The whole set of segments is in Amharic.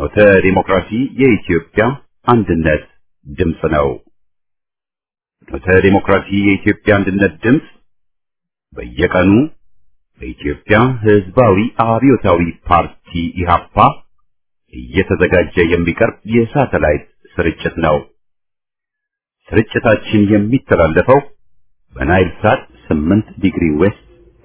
ፍኖተ ዲሞክራሲ የኢትዮጵያ አንድነት ድምፅ ነው። ፍኖተ ዲሞክራሲ የኢትዮጵያ አንድነት ድምፅ በየቀኑ በኢትዮጵያ ሕዝባዊ አብዮታዊ ፓርቲ ኢህአፓ እየተዘጋጀ የሚቀርብ የሳተላይት ስርጭት ነው። ስርጭታችን የሚተላለፈው በናይል ሳት 8 ዲግሪ ዌስት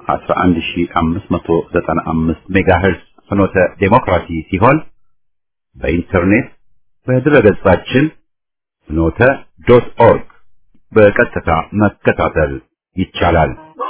11595 ሜጋሄርዝ ፍኖተ ዴሞክራሲ ሲሆን በኢንተርኔት በድረገጻችን ፍኖተ ዶት ኦርግ በቀጥታ መከታተል ይቻላል።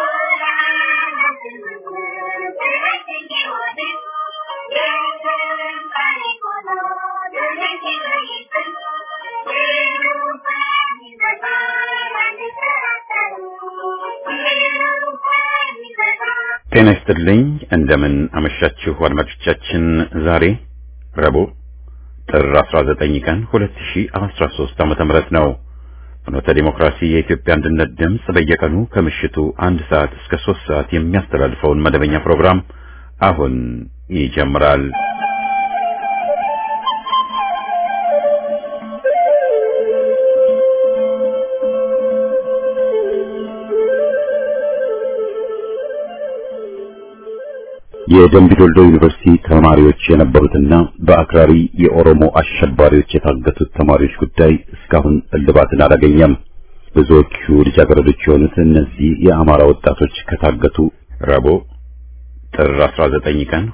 ጤና ይስጥልኝ። እንደምን አመሻችሁ አድማጮቻችን። ዛሬ ረቡዕ ጥር 19 ቀን 2013 ዓመተ ምህረት ነው። ፍኖተ ዲሞክራሲ የኢትዮጵያ አንድነት ድምፅ በየቀኑ ከምሽቱ አንድ ሰዓት እስከ ሶስት ሰዓት የሚያስተላልፈውን መደበኛ ፕሮግራም አሁን ይጀምራል። የደምቢዶልዶ ዩኒቨርሲቲ ተማሪዎች የነበሩትና በአክራሪ የኦሮሞ አሸባሪዎች የታገቱት ተማሪዎች ጉዳይ እስካሁን እልባትን አላገኘም። ብዙዎቹ ልጃገረዶች የሆኑት እነዚህ የአማራ ወጣቶች ከታገቱ ረቡዕ ጥር 19 ቀን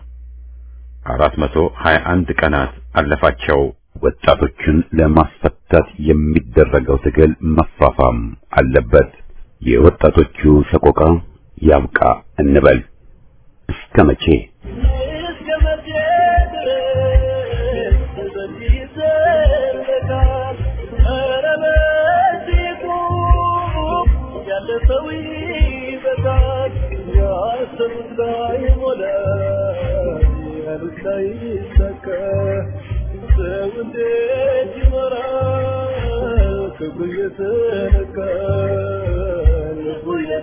421 ቀናት አለፋቸው። ወጣቶቹን ለማስፈታት የሚደረገው ትግል መፋፋም አለበት። የወጣቶቹ ሰቆቃ ያብቃ እንበል። እስከ መቼ ክብር የተነካ ልቡ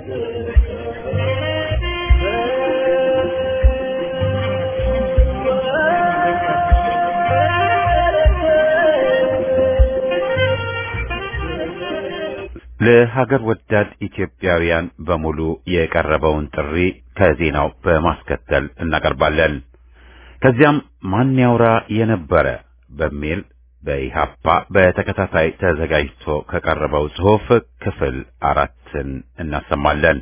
ለሀገር ወዳድ ኢትዮጵያውያን በሙሉ የቀረበውን ጥሪ ከዜናው በማስከተል እናቀርባለን። ከዚያም ማን ያውራ የነበረ በሚል በኢሃፓ በተከታታይ ተዘጋጅቶ ከቀረበው ጽሑፍ ክፍል አራትን እናሰማለን።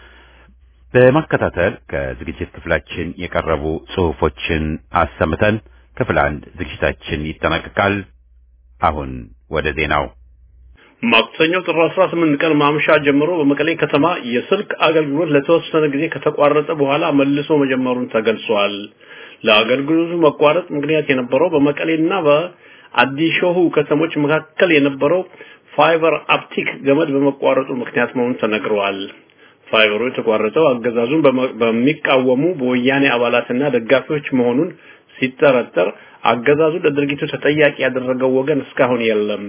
በማከታተል ከዝግጅት ክፍላችን የቀረቡ ጽሑፎችን አሰምተን ክፍል አንድ ዝግጅታችን ይጠናቀቃል። አሁን ወደ ዜናው። ማክሰኞ ጥር 18 ቀን ማምሻ ጀምሮ በመቀሌ ከተማ የስልክ አገልግሎት ለተወሰነ ጊዜ ከተቋረጠ በኋላ መልሶ መጀመሩን ተገልጿል። ለአገልግሎቱ መቋረጥ ምክንያት የነበረው በመቀሌና በአዲሾሁ ከተሞች መካከል የነበረው ፋይበር አፕቲክ ገመድ በመቋረጡ ምክንያት መሆኑን ተነግረዋል። ፋይበሩ የተቋረጠው አገዛዙን በሚቃወሙ በወያኔ አባላትና ደጋፊዎች መሆኑን ሲጠረጠር አገዛዙ ለድርጊቱ ተጠያቂ ያደረገው ወገን እስካሁን የለም።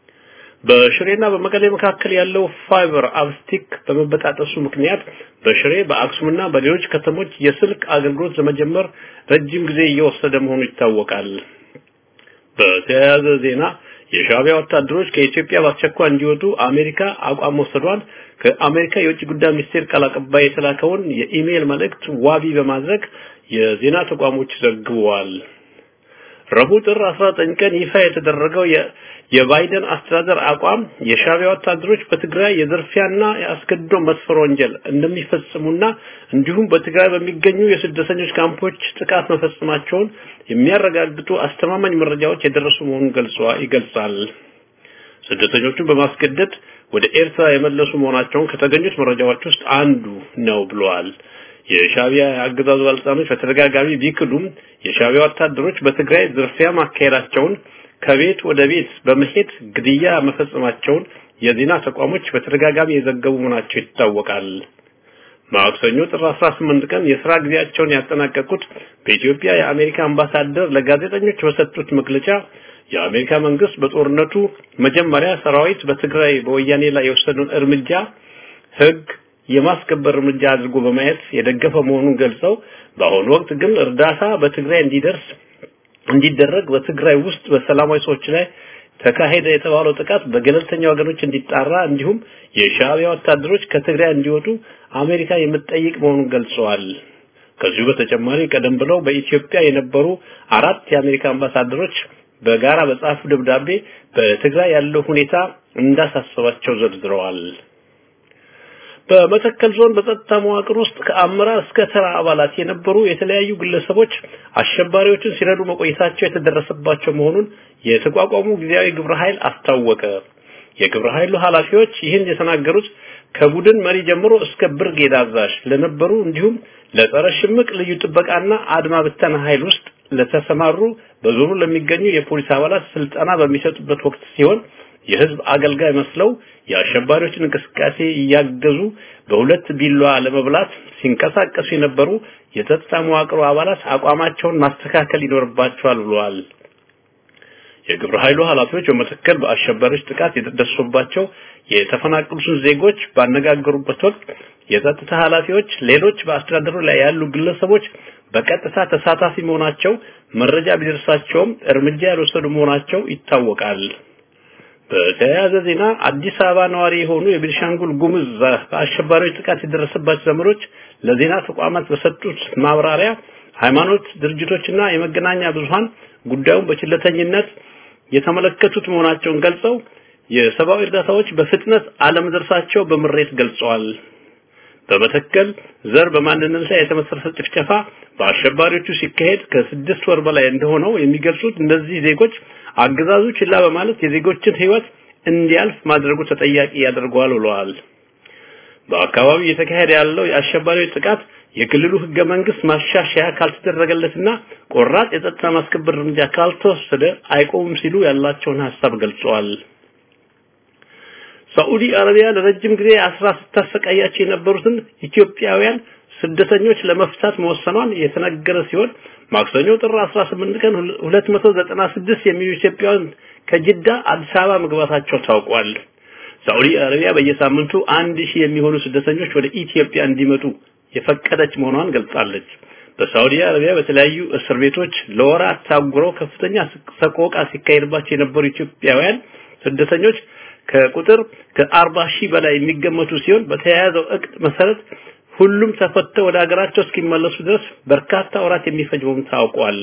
በሽሬና በመቀሌ መካከል ያለው ፋይበር አፕቲክ በመበጣጠሱ ምክንያት በሽሬ በአክሱምና በሌሎች ከተሞች የስልክ አገልግሎት ለመጀመር ረጅም ጊዜ እየወሰደ መሆኑ ይታወቃል። በተያያዘ ዜና የሻዕቢያ ወታደሮች ከኢትዮጵያ በአስቸኳይ እንዲወጡ አሜሪካ አቋም መውሰዷን ከአሜሪካ የውጭ ጉዳይ ሚኒስቴር ቃል አቀባይ የተላከውን የኢሜይል መልእክት ዋቢ በማድረግ የዜና ተቋሞች ዘግበዋል። ረቡዕ ጥር 19 ቀን ይፋ የተደረገው የባይደን አስተዳደር አቋም የሻዕቢያ ወታደሮች በትግራይ የዝርፊያና የአስገድዶ መስፈር ወንጀል እንደሚፈጽሙና እንዲሁም በትግራይ በሚገኙ የስደተኞች ካምፖች ጥቃት መፈጸማቸውን የሚያረጋግጡ አስተማማኝ መረጃዎች የደረሱ መሆኑን ይገልጻል። ስደተኞቹን በማስገደድ ወደ ኤርትራ የመለሱ መሆናቸውን ከተገኙት መረጃዎች ውስጥ አንዱ ነው ብለዋል። የሻዕቢያ አገዛዙ ባለስልጣኖች በተደጋጋሚ ቢክዱም የሻዕቢያ ወታደሮች በትግራይ ዝርፊያ ማካሄዳቸውን ከቤት ወደ ቤት በመሄድ ግድያ መፈጸማቸውን የዜና ተቋሞች በተደጋጋሚ የዘገቡ መሆናቸው ይታወቃል። ማክሰኞ ጥር 18 ቀን የስራ ጊዜያቸውን ያጠናቀቁት በኢትዮጵያ የአሜሪካ አምባሳደር ለጋዜጠኞች በሰጡት መግለጫ የአሜሪካ መንግስት በጦርነቱ መጀመሪያ ሰራዊት በትግራይ በወያኔ ላይ የወሰደውን እርምጃ ህግ የማስከበር እርምጃ አድርጎ በማየት የደገፈ መሆኑን ገልጸው በአሁኑ ወቅት ግን እርዳታ በትግራይ እንዲደርስ እንዲደረግ በትግራይ ውስጥ በሰላማዊ ሰዎች ላይ ተካሄደ የተባለው ጥቃት በገለልተኛ ወገኖች እንዲጣራ እንዲሁም የሻዕቢያ ወታደሮች ከትግራይ እንዲወጡ አሜሪካ የምትጠይቅ መሆኑን ገልጸዋል። ከዚሁ በተጨማሪ ቀደም ብለው በኢትዮጵያ የነበሩ አራት የአሜሪካ አምባሳደሮች በጋራ በጻፉ ደብዳቤ በትግራይ ያለው ሁኔታ እንዳሳሰባቸው ዘርዝረዋል። በመተከል ዞን በጸጥታ መዋቅር ውስጥ ከአመራር እስከ ተራ አባላት የነበሩ የተለያዩ ግለሰቦች አሸባሪዎችን ሲረዱ መቆየታቸው የተደረሰባቸው መሆኑን የተቋቋሙ ጊዜያዊ ግብረ ኃይል አስታወቀ። የግብረ ኃይሉ ኃላፊዎች ይህን የተናገሩት ከቡድን መሪ ጀምሮ እስከ ብርጌድ አዛዥ ለነበሩ እንዲሁም ለጸረ ሽምቅ ልዩ ጥበቃና አድማ ብተና ኃይል ውስጥ ለተሰማሩ በዞኑ ለሚገኙ የፖሊስ አባላት ስልጠና በሚሰጡበት ወቅት ሲሆን የህዝብ አገልጋይ መስለው የአሸባሪዎችን እንቅስቃሴ እያገዙ በሁለት ቢላዋ ለመብላት ሲንቀሳቀሱ የነበሩ የጸጥታ መዋቅሩ አባላት አቋማቸውን ማስተካከል ይኖርባቸዋል ብለዋል። የግብረ ኃይሉ ኃላፊዎች በመተከል በአሸባሪዎች ጥቃት የደረሰባቸው የተፈናቀሉትን ዜጎች ባነጋገሩበት ወቅት የጸጥታ ኃላፊዎች ሌሎች በአስተዳደሩ ላይ ያሉ ግለሰቦች በቀጥታ ተሳታፊ መሆናቸው መረጃ ቢደርሳቸውም እርምጃ ያልወሰዱ መሆናቸው ይታወቃል። በተያያዘ ዜና አዲስ አበባ ነዋሪ የሆኑ የቤኒሻንጉል ጉሙዝ በአሸባሪዎች ጥቃት የደረሰባቸው ዘመዶች ለዜና ተቋማት በሰጡት ማብራሪያ ሃይማኖት ድርጅቶችና የመገናኛ ብዙሃን ጉዳዩን በችለተኝነት የተመለከቱት መሆናቸውን ገልጸው የሰብአዊ እርዳታዎች በፍጥነት አለመድረሳቸው በምሬት ገልጸዋል። በመተከል ዘር በማንነት ላይ የተመሰረተ ጭፍጨፋ በአሸባሪዎቹ ሲካሄድ ከስድስት ወር በላይ እንደሆነው የሚገልጹት እነዚህ ዜጎች አገዛዙ ችላ በማለት የዜጎችን ሕይወት እንዲያልፍ ማድረጉ ተጠያቂ ያደርገዋል ብለዋል። በአካባቢው እየተካሄደ ያለው የአሸባሪዎች ጥቃት የክልሉ ህገ መንግስት ማሻሻያ ካልተደረገለትና ቆራጥ የጸጥታ ማስከበር እርምጃ ካልተወሰደ አይቆምም ሲሉ ያላቸውን ሀሳብ ገልጸዋል። ሳዑዲ አረቢያ ለረጅም ጊዜ አስራ ስታሰቃያቸው የነበሩትን ኢትዮጵያውያን ስደተኞች ለመፍታት መወሰኗን የተነገረ ሲሆን ማክሰኞ ጥር 18 ቀን 296 የሚሉ ኢትዮጵያውያን ከጅዳ አዲስ አበባ መግባታቸው ታውቋል። ሳዑዲ አረቢያ በየሳምንቱ አንድ ሺህ የሚሆኑ ስደተኞች ወደ ኢትዮጵያ እንዲመጡ የፈቀደች መሆኗን ገልጻለች። በሳዑዲ አረቢያ በተለያዩ እስር ቤቶች ለወራት ታጉረው ከፍተኛ ሰቆቃ ሲካሄድባቸው የነበሩ ኢትዮጵያውያን ስደተኞች ከቁጥር ከአርባ ሺህ በላይ የሚገመቱ ሲሆን በተያያዘው እቅድ መሰረት ሁሉም ተፈተው ወደ ሀገራቸው እስኪመለሱ ድረስ በርካታ ወራት የሚፈጅ መሆኑ ታውቋል።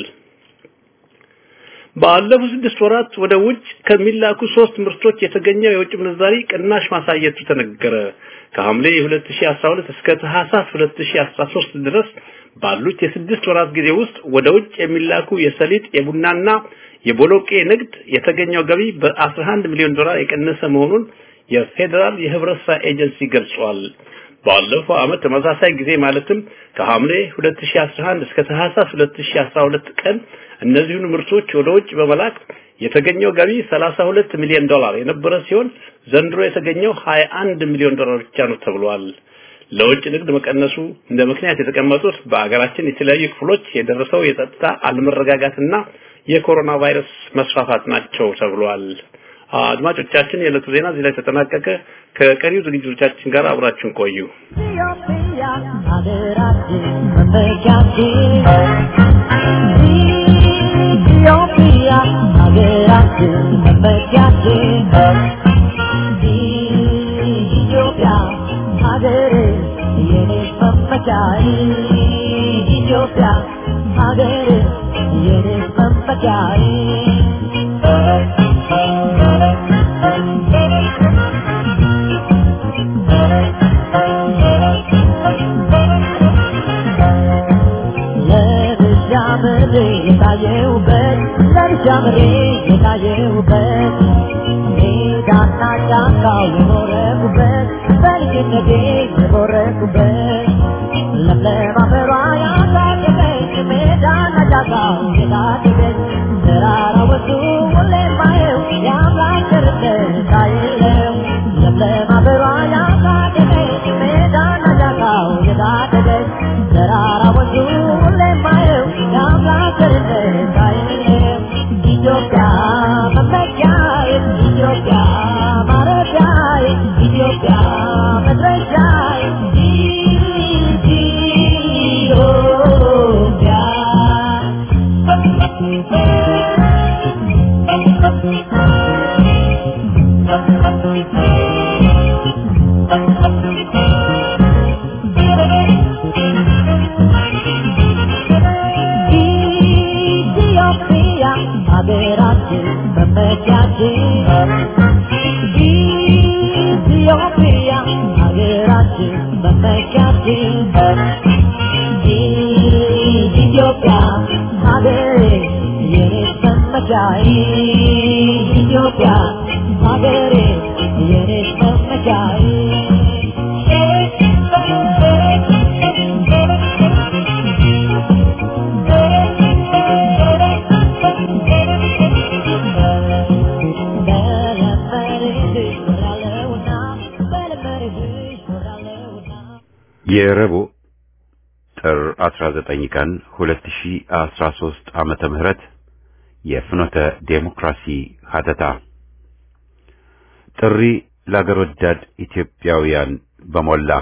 ባለፉት ስድስት ወራት ወደ ውጭ ከሚላኩ ሶስት ምርቶች የተገኘው የውጭ ምንዛሪ ቅናሽ ማሳየቱ ተነገረ። ከሐምሌ 2012 እስከ ታህሳስ 2013 ድረስ ባሉት የስድስት ወራት ጊዜ ውስጥ ወደ ውጭ የሚላኩ የሰሊጥ የቡናና የቦሎቄ ንግድ የተገኘው ገቢ በ11 ሚሊዮን ዶላር የቀነሰ መሆኑን የፌዴራል የህብረት ስራ ኤጀንሲ ገልጿል። ባለፈው ዓመት ተመሳሳይ ጊዜ ማለትም ከሐምሌ 2011 እስከ ታህሳስ 2012 ቀን እነዚሁን ምርቶች ወደ ውጭ በመላክ የተገኘው ገቢ 32 ሚሊዮን ዶላር የነበረ ሲሆን ዘንድሮ የተገኘው 21 ሚሊዮን ዶላር ብቻ ነው ተብሏል። ለውጭ ንግድ መቀነሱ እንደ ምክንያት የተቀመጡት በአገራችን የተለያዩ ክፍሎች የደረሰው የጸጥታ አለመረጋጋትና የኮሮና ቫይረስ መስፋፋት ናቸው ተብሏል። አድማጮቻችን የዕለቱ ዜና እዚህ ላይ ተጠናቀቀ። ከቀሪው ዝግጅቶቻችን ጋር አብራችሁን ቆዩ። ኢትዮጵያ ሀገራችን መመኪያችን ኢትዮጵያ ሀገራችን መመኪያችን ኢትዮጵያ ሀገሬ የኔ መመኪያዬ ኢትዮጵያ ሀገሬ የኔ መመኪያዬ ለብሻምሬ የታየውበት ለብሻምሬ የታየውበት ሜዳና ጫካው የኖረኩበት በልጅነቴ የኖረኩበት ለምለም አፈሯ ያሳደገች ሜዳና ጫካው የታደገች ተራራ ወጡ ሁሌ ማየው የአምላክ ቸርነት አይለው ለምለም አፈሯ ያሳደገች ሜዳና ጫካው የታደገች ተራራ ወጡ ሁሌ ማየው የአምላክ ቸርነት አይለው ኢትዮጵያ መመኪያዬ ኢትዮጵያ ማረፊያዬ ኢትዮጵያ መድረሻዬ ኢትዮጵያ ኢትዮጵያ ሀገሬ የኔ መመኪያዬ ኢትዮጵያ ሀገሬ የኔ መመኪያዬ የረቡዕ ጥር 19 ቀን 2013 ዓመተ ምህረት የፍኖተ ዴሞክራሲ ሀተታ ጥሪ ለአገር ወዳድ ኢትዮጵያውያን በሞላ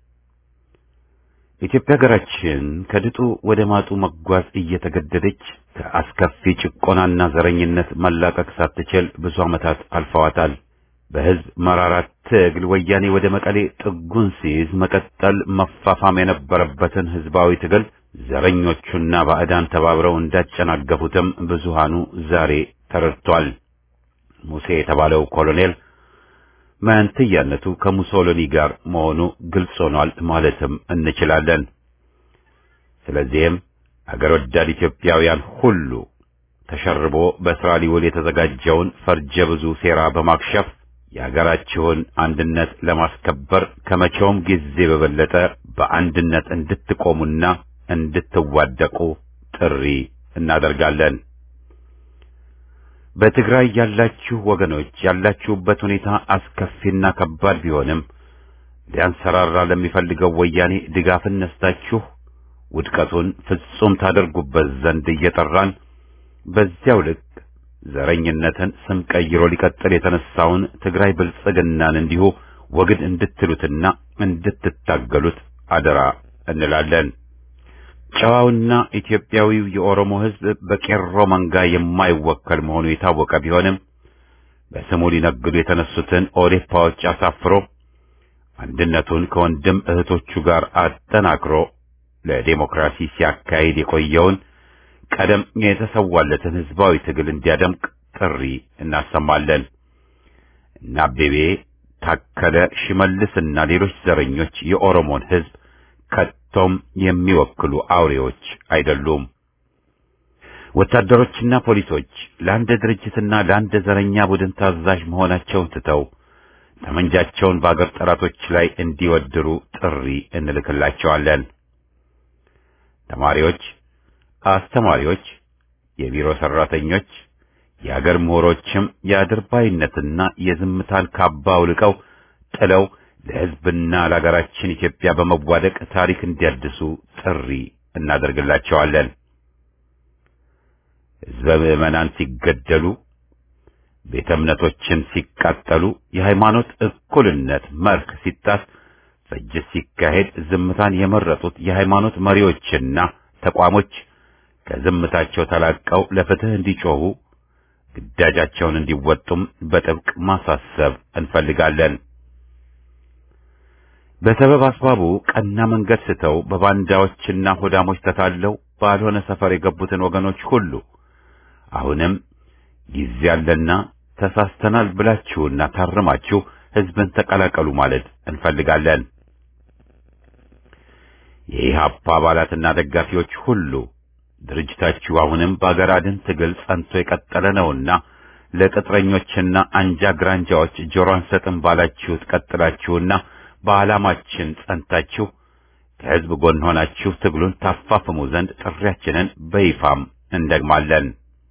ኢትዮጵያ ሀገራችን ከድጡ ወደ ማጡ መጓዝ እየተገደደች ከአስከፊ ጭቆናና ዘረኝነት መላቀቅ ሳትችል ብዙ ዓመታት አልፈዋታል። በሕዝብ መራራት ትግል ወያኔ ወደ መቀሌ ጥጉን ሲይዝ መቀጠል መፋፋም የነበረበትን ሕዝባዊ ትግል ዘረኞቹና ባዕዳን ተባብረው እንዳጨናገፉትም ብዙሃኑ ዛሬ ተረድቷል። ሙሴ የተባለው ኮሎኔል መንትያነቱ ከሙሶሎኒ ጋር መሆኑ ግልጽ ሆኗል ማለትም እንችላለን። ስለዚህም አገር ወዳድ ኢትዮጵያውያን ሁሉ ተሸርቦ በስራ ሊውል የተዘጋጀውን ፈርጀ ብዙ ሴራ በማክሸፍ የአገራችሁን አንድነት ለማስከበር ከመቼውም ጊዜ በበለጠ በአንድነት እንድትቆሙና እንድትዋደቁ ጥሪ እናደርጋለን። በትግራይ ያላችሁ ወገኖች ያላችሁበት ሁኔታ አስከፊና ከባድ ቢሆንም ሊያንሰራራ ለሚፈልገው ወያኔ ድጋፍን ነስታችሁ ውድቀቱን ፍጹም ታደርጉበት ዘንድ እየጠራን በዚያው ልክ ዘረኝነትን ስም ቀይሮ ሊቀጥል የተነሳውን ትግራይ ብልጽግናን እንዲሁ ወግድ እንድትሉትና እንድትታገሉት አደራ እንላለን። ጨዋውና ኢትዮጵያዊው የኦሮሞ ሕዝብ በቄሮ መንጋ የማይወከል መሆኑ የታወቀ ቢሆንም በስሙ ሊነግዱ የተነሱትን ኦዴፓዎች አሳፍሮ አንድነቱን ከወንድም እህቶቹ ጋር አጠናክሮ ለዴሞክራሲ ሲያካሂድ የቆየውን ቀደም የተሰዋለትን ሕዝባዊ ትግል እንዲያደምቅ ጥሪ እናሰማለን። እና አቤቤ ታከለ፣ ሽመልስና ሌሎች ዘረኞች የኦሮሞን ሕዝብ ከቶም የሚወክሉ አውሬዎች አይደሉም። ወታደሮችና ፖሊሶች ለአንድ ድርጅትና ለአንድ ዘረኛ ቡድን ታዛዥ መሆናቸውን ትተው ጠመንጃቸውን በአገር ጠላቶች ላይ እንዲወድሩ ጥሪ እንልክላቸዋለን። ተማሪዎች፣ አስተማሪዎች፣ የቢሮ ሰራተኞች፣ የአገር ምሁሮችም የአድርባይነትና የዝምታን ካባ አውልቀው ጥለው ለሕዝብና ለአገራችን ኢትዮጵያ በመዋደቅ ታሪክ እንዲያድሱ ጥሪ እናደርግላቸዋለን። ሕዝበ ምዕመናን ሲገደሉ፣ ቤተ እምነቶችን ሲቃጠሉ፣ የሃይማኖት እኩልነት መርህ ሲጣስ፣ ፍጅት ሲካሄድ ዝምታን የመረጡት የሃይማኖት መሪዎችና ተቋሞች ከዝምታቸው ተላቀው ለፍትህ እንዲጮኹ ግዳጃቸውን እንዲወጡም በጥብቅ ማሳሰብ እንፈልጋለን። በሰበብ አስባቡ ቀና መንገድ ስተው በባንዳዎችና ሆዳሞች ተታለው ባልሆነ ሰፈር የገቡትን ወገኖች ሁሉ አሁንም ጊዜ ያለና ተሳስተናል ብላችሁና ታርማችሁ ሕዝብን ተቀላቀሉ ማለት እንፈልጋለን። የኢህአፓ አባላትና ደጋፊዎች ሁሉ ድርጅታችሁ አሁንም በአገር አድን ትግል ጸንቶ የቀጠለ ነውና ለቅጥረኞችና አንጃ ግራንጃዎች ጆሮ አንሰጥም ባላችሁት ቀጥላችሁና በዓላማችን ጸንታችሁ ከሕዝብ ጎን ሆናችሁ ትግሉን ታፋፍሙ ዘንድ ጥሪያችንን በይፋም እንደግማለን።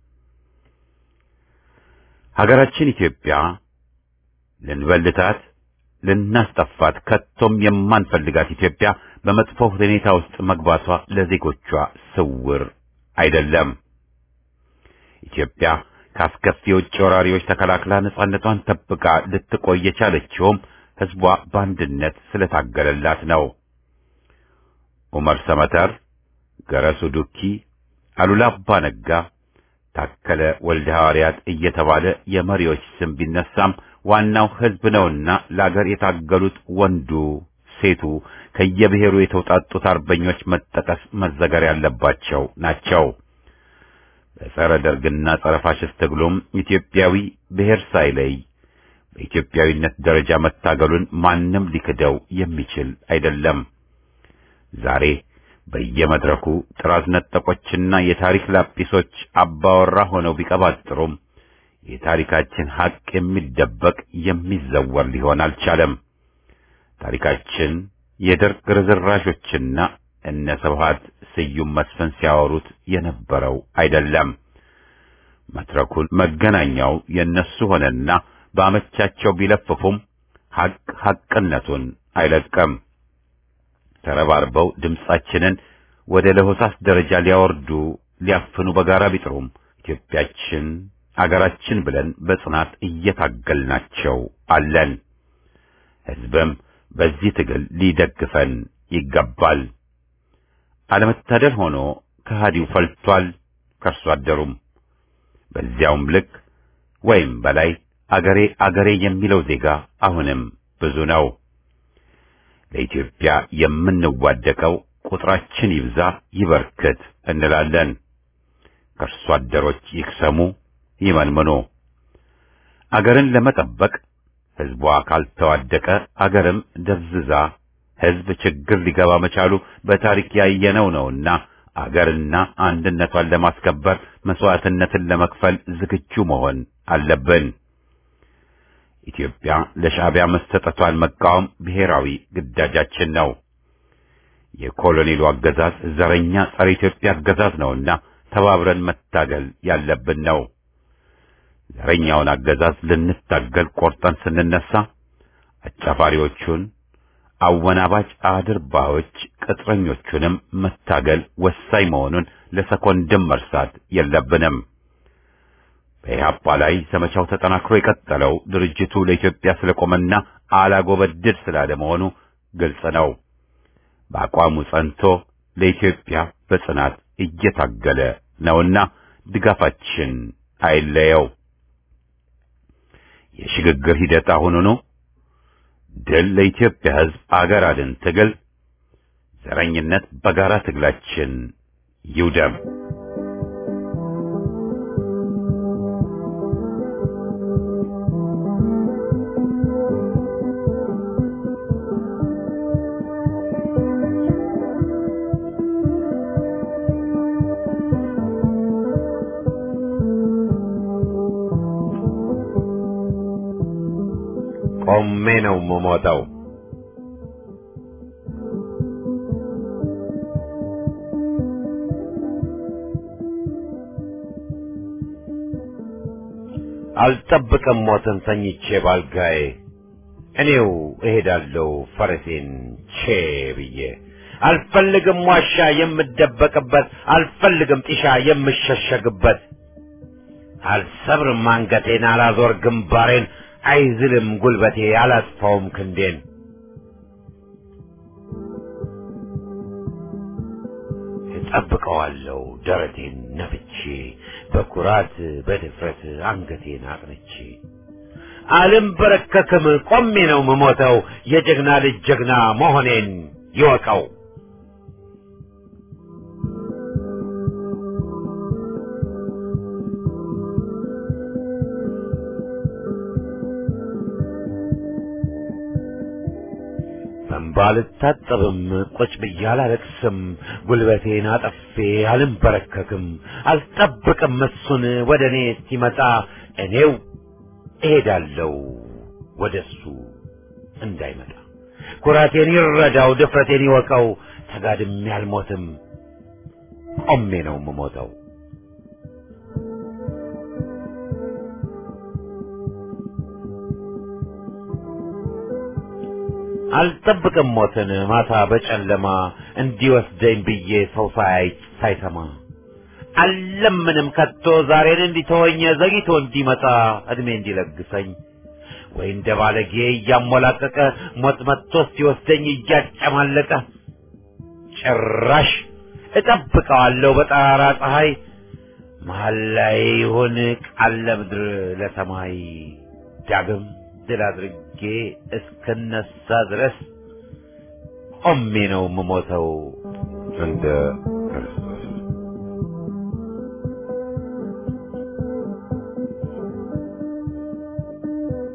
ሀገራችን ኢትዮጵያ ልንበልታት ልናስጠፋት ከቶም የማንፈልጋት ኢትዮጵያ በመጥፎ ሁኔታ ውስጥ መግባቷ ለዜጎቿ ስውር አይደለም። ኢትዮጵያ ከአስከፊ የውጭ ወራሪዎች ተከላክላ ነጻነቷን ጠብቃ ልትቆይ የቻለችውም ሕዝቧ በአንድነት ስለታገለላት ነው። ዑመር ሰመተር፣ ገረሱ ዱኪ፣ አሉላ አባ ነጋ፣ ታከለ ወልደ ሐዋርያት እየተባለ የመሪዎች ስም ቢነሳም ዋናው ሕዝብ ነውና ለአገር የታገሉት ወንዱ፣ ሴቱ ከየብሔሩ የተውጣጡት አርበኞች መጠቀስ መዘገር ያለባቸው ናቸው። በጸረ ደርግና ጸረ ፋሽስት ትግሉም ኢትዮጵያዊ ብሔር ሳይለይ በኢትዮጵያዊነት ደረጃ መታገሉን ማንም ሊክደው የሚችል አይደለም። ዛሬ በየመድረኩ ጥራዝ ነጠቆችና የታሪክ ላጲሶች አባወራ ሆነው ቢቀባጥሩም የታሪካችን ሐቅ የሚደበቅ የሚዘወር ሊሆን አልቻለም። ታሪካችን የደርግ ርዝራዦችና እነ ስብሐት ስዩም መስፍን ሲያወሩት የነበረው አይደለም። መድረኩን መገናኛው የነሱ ሆነና በአመቻቸው ቢለፍፉም ሐቅ ሐቅነቱን አይለቀም። ተረባርበው ድምጻችንን ወደ ለሆሳስ ደረጃ ሊያወርዱ ሊያፍኑ በጋራ ቢጥሩም ኢትዮጵያችን አገራችን ብለን በጽናት እየታገልናቸው አለን። ሕዝብም በዚህ ትግል ሊደግፈን ይገባል። አለመታደል ሆኖ ከሃዲው ፈልቷል፣ ከርሶ አደሩም በዚያውም ልክ ወይም በላይ አገሬ አገሬ የሚለው ዜጋ አሁንም ብዙ ነው። ለኢትዮጵያ የምንዋደቀው ቁጥራችን ይብዛ ይበርክት እንላለን። ከርሶ አደሮች ይክሰሙ ይመንምኑ። አገርን ለመጠበቅ ሕዝቧ ካልተዋደቀ አገርም ደብዝዛ ሕዝብ ችግር ሊገባ መቻሉ በታሪክ ያየነው ነውና አገርና አንድነቷን ለማስከበር መስዋዕትነትን ለመክፈል ዝግጁ መሆን አለብን። ኢትዮጵያ ለሻዕቢያ መሰጠቷን መቃወም ብሔራዊ ግዳጃችን ነው። የኮሎኔሉ አገዛዝ ዘረኛ ጸረ ኢትዮጵያ አገዛዝ ነውና ተባብረን መታገል ያለብን ነው። ዘረኛውን አገዛዝ ልንታገል ቆርጠን ስንነሳ አጫፋሪዎቹን አወናባጭ አድርባዮች ቅጥረኞቹንም መታገል ወሳኝ መሆኑን ለሰኮንድም መርሳት የለብንም። በኢህአፓ ላይ ዘመቻው ተጠናክሮ የቀጠለው ድርጅቱ ለኢትዮጵያ ስለቆመና አላጎበድድ ስላለ መሆኑ ግልጽ ነው። በአቋሙ ጸንቶ ለኢትዮጵያ በጽናት እየታገለ ነውና ድጋፋችን አይለየው። የሽግግር ሂደት አሁኑኑ ድል ለኢትዮጵያ ሕዝብ አገር አድን ትግል ዘረኝነት በጋራ ትግላችን ይውደም። ቆሜ ነው የምሞተው። አልጠብቅም ሞትን ተኝቼ ባልጋዬ እኔው እሄዳለሁ ፈረሴን ቼ ብዬ አልፈልግም ዋሻ የምደበቅበት አልፈልግም ጢሻ የምሸሸግበት አልሰብርም አንገቴን አላዞር ግንባሬን አይዝልም ጉልበቴ አላጥፋውም ክንዴን እጠብቀዋለሁ ደረቴን ነፍቼ በኩራት በድፍረት አንገቴን አቅንቼ አልንበረከክም ቆሜ ነው ምሞተው የጀግና ልጅ ጀግና መሆኔን ይወቀው በእንባ አልታጠብም ቁጭ ብዬ አላለቅስም ጉልበቴን አጠፌ አልንበረከክም አልጠብቅም እሱን ወደ እኔ እስኪመጣ እኔው እሄዳለሁ ወደ እሱ እንዳይመጣ ኩራቴን ይረዳው ድፍረቴን ይወቀው ተጋድሜ አልሞትም ቆሜ ነው የምሞተው አልጠብቅም ሞትን ማታ በጨለማ እንዲወስደኝ ብዬ ሰው ሳያይ ሳይሰማ አልለምንም ከቶ ዛሬን እንዲተወኝ ዘግይቶ እንዲመጣ እድሜ እንዲለግሰኝ ወይ እንደ ባለጌ እያሞላቀቀ ሞት መጥቶ ሲወስደኝ እያጨማለቀ ጭራሽ እጠብቀዋለሁ በጠራራ ፀሐይ መሀል ላይ ይሁን ቃል ለምድር ለሰማይ ዳግም ድል አድርጌ እስክነሳ ድረስ ቆሜ ነው የምሞተው እንደ ክርስቶስ።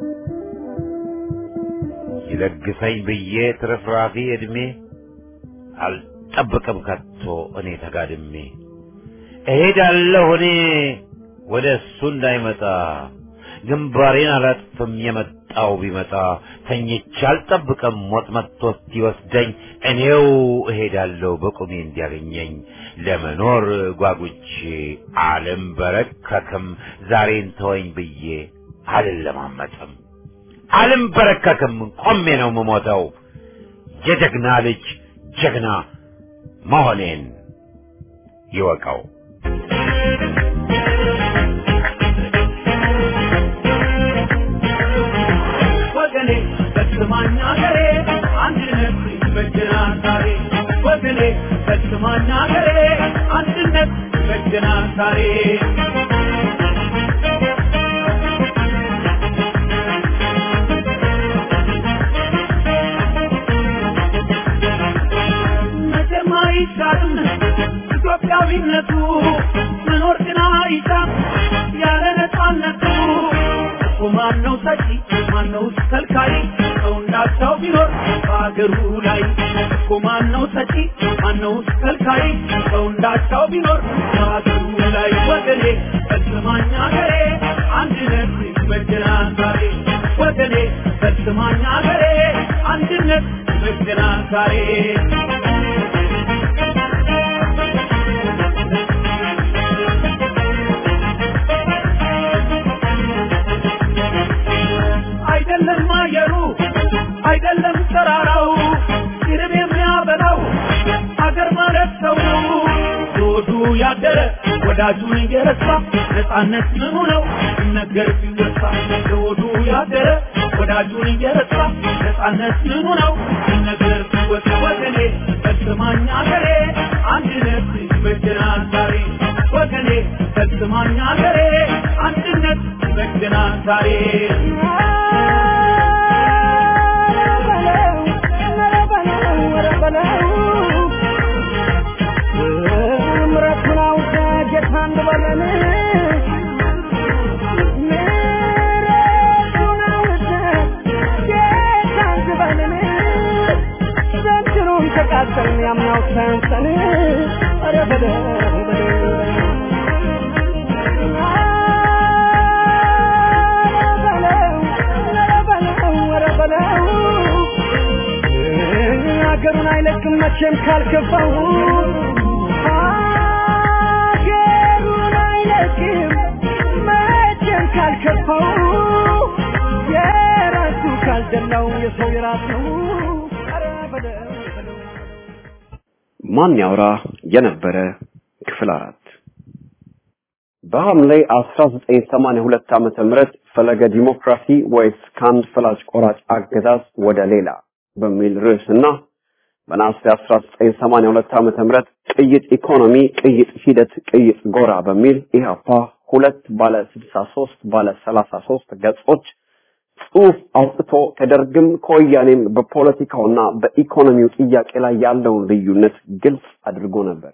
ይለግሰኝ ብዬ ትርፍራፊ ዕድሜ አልጠብቅም ከቶ እኔ ተጋድሜ እሄዳለሁ እኔ ወደ እሱ እንዳይመጣ ግንባሬን አላጥፍም የመጣው ቢመጣ ተኝቼ አልጠብቅም ሞት መጥቶ እስኪወስደኝ እኔው እሄዳለሁ በቁሜ እንዲያገኘኝ ለመኖር ጓጉቼ አልንበረከክም ዛሬን ተወኝ ብዬ አልለማመጥም አልንበረከክም ቆሜ ነው የምሞተው የጀግና ልጅ ጀግና መሆኔን ይወቀው ወገኔ በስማኝ አገሬ አንድነት ይበጀናል ዛሬ ወገኔ በስማኝ አገሬ አንድነት ይበጀናል ዛሬ መቼም አይሻርም ኢትዮጵያዊነቱ መኖር ግን አይሻም ያለ ነፃነቱ እኮ ማነው ሰጪ ማነው ከልካይ ሰው እንዳቻው ቢኖር በአገሩ ላይ እኮ ማነው ሰጪ ማነው ከልካይ ሰው እንዳቻው ቢኖር በአገሩ ላይ ወገኔ በስማኝ አገሬ አንድነት ይበጀናል ዛሬ ወገኔ በስማኝ አገሬ አንድነት ይበጀናል ዛሬ አይደለም አየሩ አይደለም ተራራው ይርብ የሚያበላው አገር ማለት ሰው ነው ዞዱ ያደረ ወዳጁን እየረሳ ነፃነት ምኑ ነው ሲነገር ሲወሳ ዞዱ ያደረ ወዳጁን እየረሳ ነፃነት ምኑ ነው ሲነገር ሲወሳ ወገኔ በስማኝ አገሬ አንድነት ይበጀናል ዛሬ ወገኔ በስማኝ አገሬ አንድነት ይበጀናል ዛሬ ምረቱን አውቀ ጌታ እንበለን ምረቱን አውቀ ጌታ እንበለን ዘንድሮም ተቃጠልን ያምናው ሰንሰን ኧረ በለው በለው ሀገሩን አይለቅም መቼም ካልከፋው ሀገሩን አይለቅም መቼም ካልከፋው የራሱ ካልደላው የሰው የራስ ነው ኧረ በለው በለው ማን ያውራ የነበረ ክፍል አራት በሐምሌ 1982 ዓመተ ምህረት ፈለገ ዲሞክራሲ ወይስ ከአንድ ፈላጭ ቆራጭ አገዛዝ ወደ ሌላ በሚል ርዕስና በነሐሴ 1982 ዓመተ ምህረት ቅይጥ ኢኮኖሚ፣ ቅይጥ ሂደት፣ ቅይጥ ጎራ በሚል ኢህአፓ ሁለት ባለ 63 ባለ 33 ገጾች ጽሑፍ አውጥቶ ከደርግም ከወያኔም በፖለቲካውና በኢኮኖሚው ጥያቄ ላይ ያለውን ልዩነት ግልጽ አድርጎ ነበር።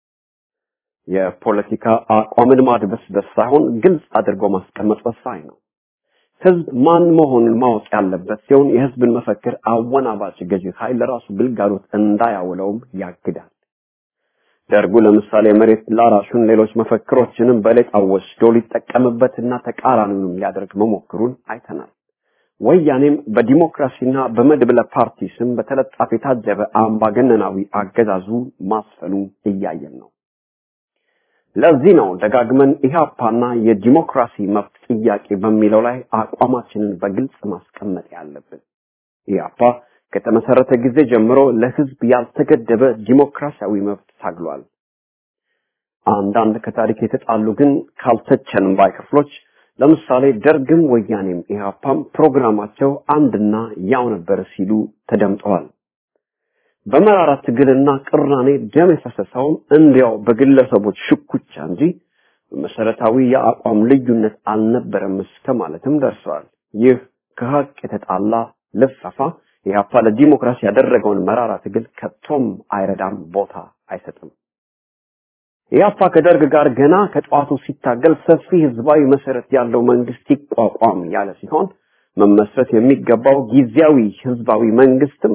የፖለቲካ አቋምን ማድበስበስ ሳይሆን ግልጽ አድርጎ ማስቀመጥ ወሳኝ ነው። ህዝብ ማን መሆኑን ማወቅ ያለበት ሲሆን የህዝብን መፈክር አወናባጭ ገዢ ኃይል ለራሱ ግልጋሎት እንዳያውለውም ያግዳል። ደርጉ ለምሳሌ መሬት ላራሹን ሌሎች መፈክሮችንም በሌጣ ወስዶ ሊጠቀምበትና ተቃራኒውንም ሊያደርግ መሞክሩን አይተናል። ወያኔም በዲሞክራሲና በመድብለ ፓርቲ ስም በተለጣፊ የታጀበ አምባገነናዊ አገዛዙ ማስፈኑ እያየን ነው። ለዚህ ነው ደጋግመን ኢህአፓና የዲሞክራሲ መብት ጥያቄ በሚለው ላይ አቋማችንን በግልጽ ማስቀመጥ ያለብን። ኢህአፓ ከተመሰረተ ጊዜ ጀምሮ ለህዝብ ያልተገደበ ዲሞክራሲያዊ መብት ታግሏል። አንዳንድ ከታሪክ የተጣሉ ግን ካልተቸንም ባይ ክፍሎች ለምሳሌ ደርግም ወያኔም ኢህአፓም ፕሮግራማቸው አንድና ያው ነበር ሲሉ ተደምጠዋል። በመራራ ትግልና ቅራኔ ደም የፈሰሰውም እንዲያው በግለሰቦች ሽኩቻ እንጂ በመሰረታዊ የአቋም ልዩነት አልነበረም እስከ ማለትም ደርሰዋል። ይህ ከሀቅ የተጣላ ልፈፋ ኢህአፓ ለዲሞክራሲ ያደረገውን መራራ ትግል ከቶም አይረዳም፣ ቦታ አይሰጥም። ኢህአፓ ከደርግ ጋር ገና ከጠዋቱ ሲታገል ሰፊ ህዝባዊ መሰረት ያለው መንግስት ይቋቋም ያለ ሲሆን መመስረት የሚገባው ጊዜያዊ ህዝባዊ መንግስትም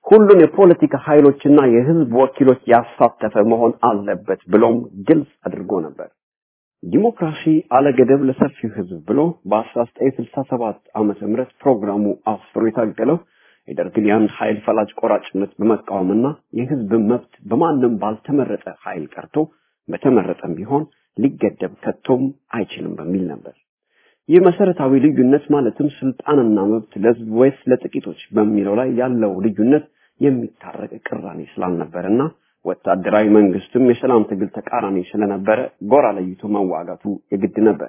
ሁሉን የፖለቲካ ኃይሎችና የህዝብ ወኪሎች ያሳተፈ መሆን አለበት ብሎም ግልጽ አድርጎ ነበር። ዲሞክራሲ አለገደብ ለሰፊው ህዝብ ብሎ በ1967 ዓመተ ምህረት ፕሮግራሙ አስፍሮ የታገለው የደርግን የአንድ ኃይል ፈላጭ ቆራጭነት በመቃወምና የህዝብ መብት በማንም ባልተመረጠ ኃይል ቀርቶ በተመረጠም ቢሆን ሊገደብ ከቶም አይችልም በሚል ነበር። ይህ መሰረታዊ ልዩነት ማለትም ስልጣንና መብት ለህዝብ ወይስ ለጥቂቶች በሚለው ላይ ያለው ልዩነት የሚታረቅ ቅራኔ ስላልነበረና ወታደራዊ መንግስትም የሰላም ትግል ተቃራኒ ስለነበረ ጎራ ለይቶ መዋጋቱ የግድ ነበር።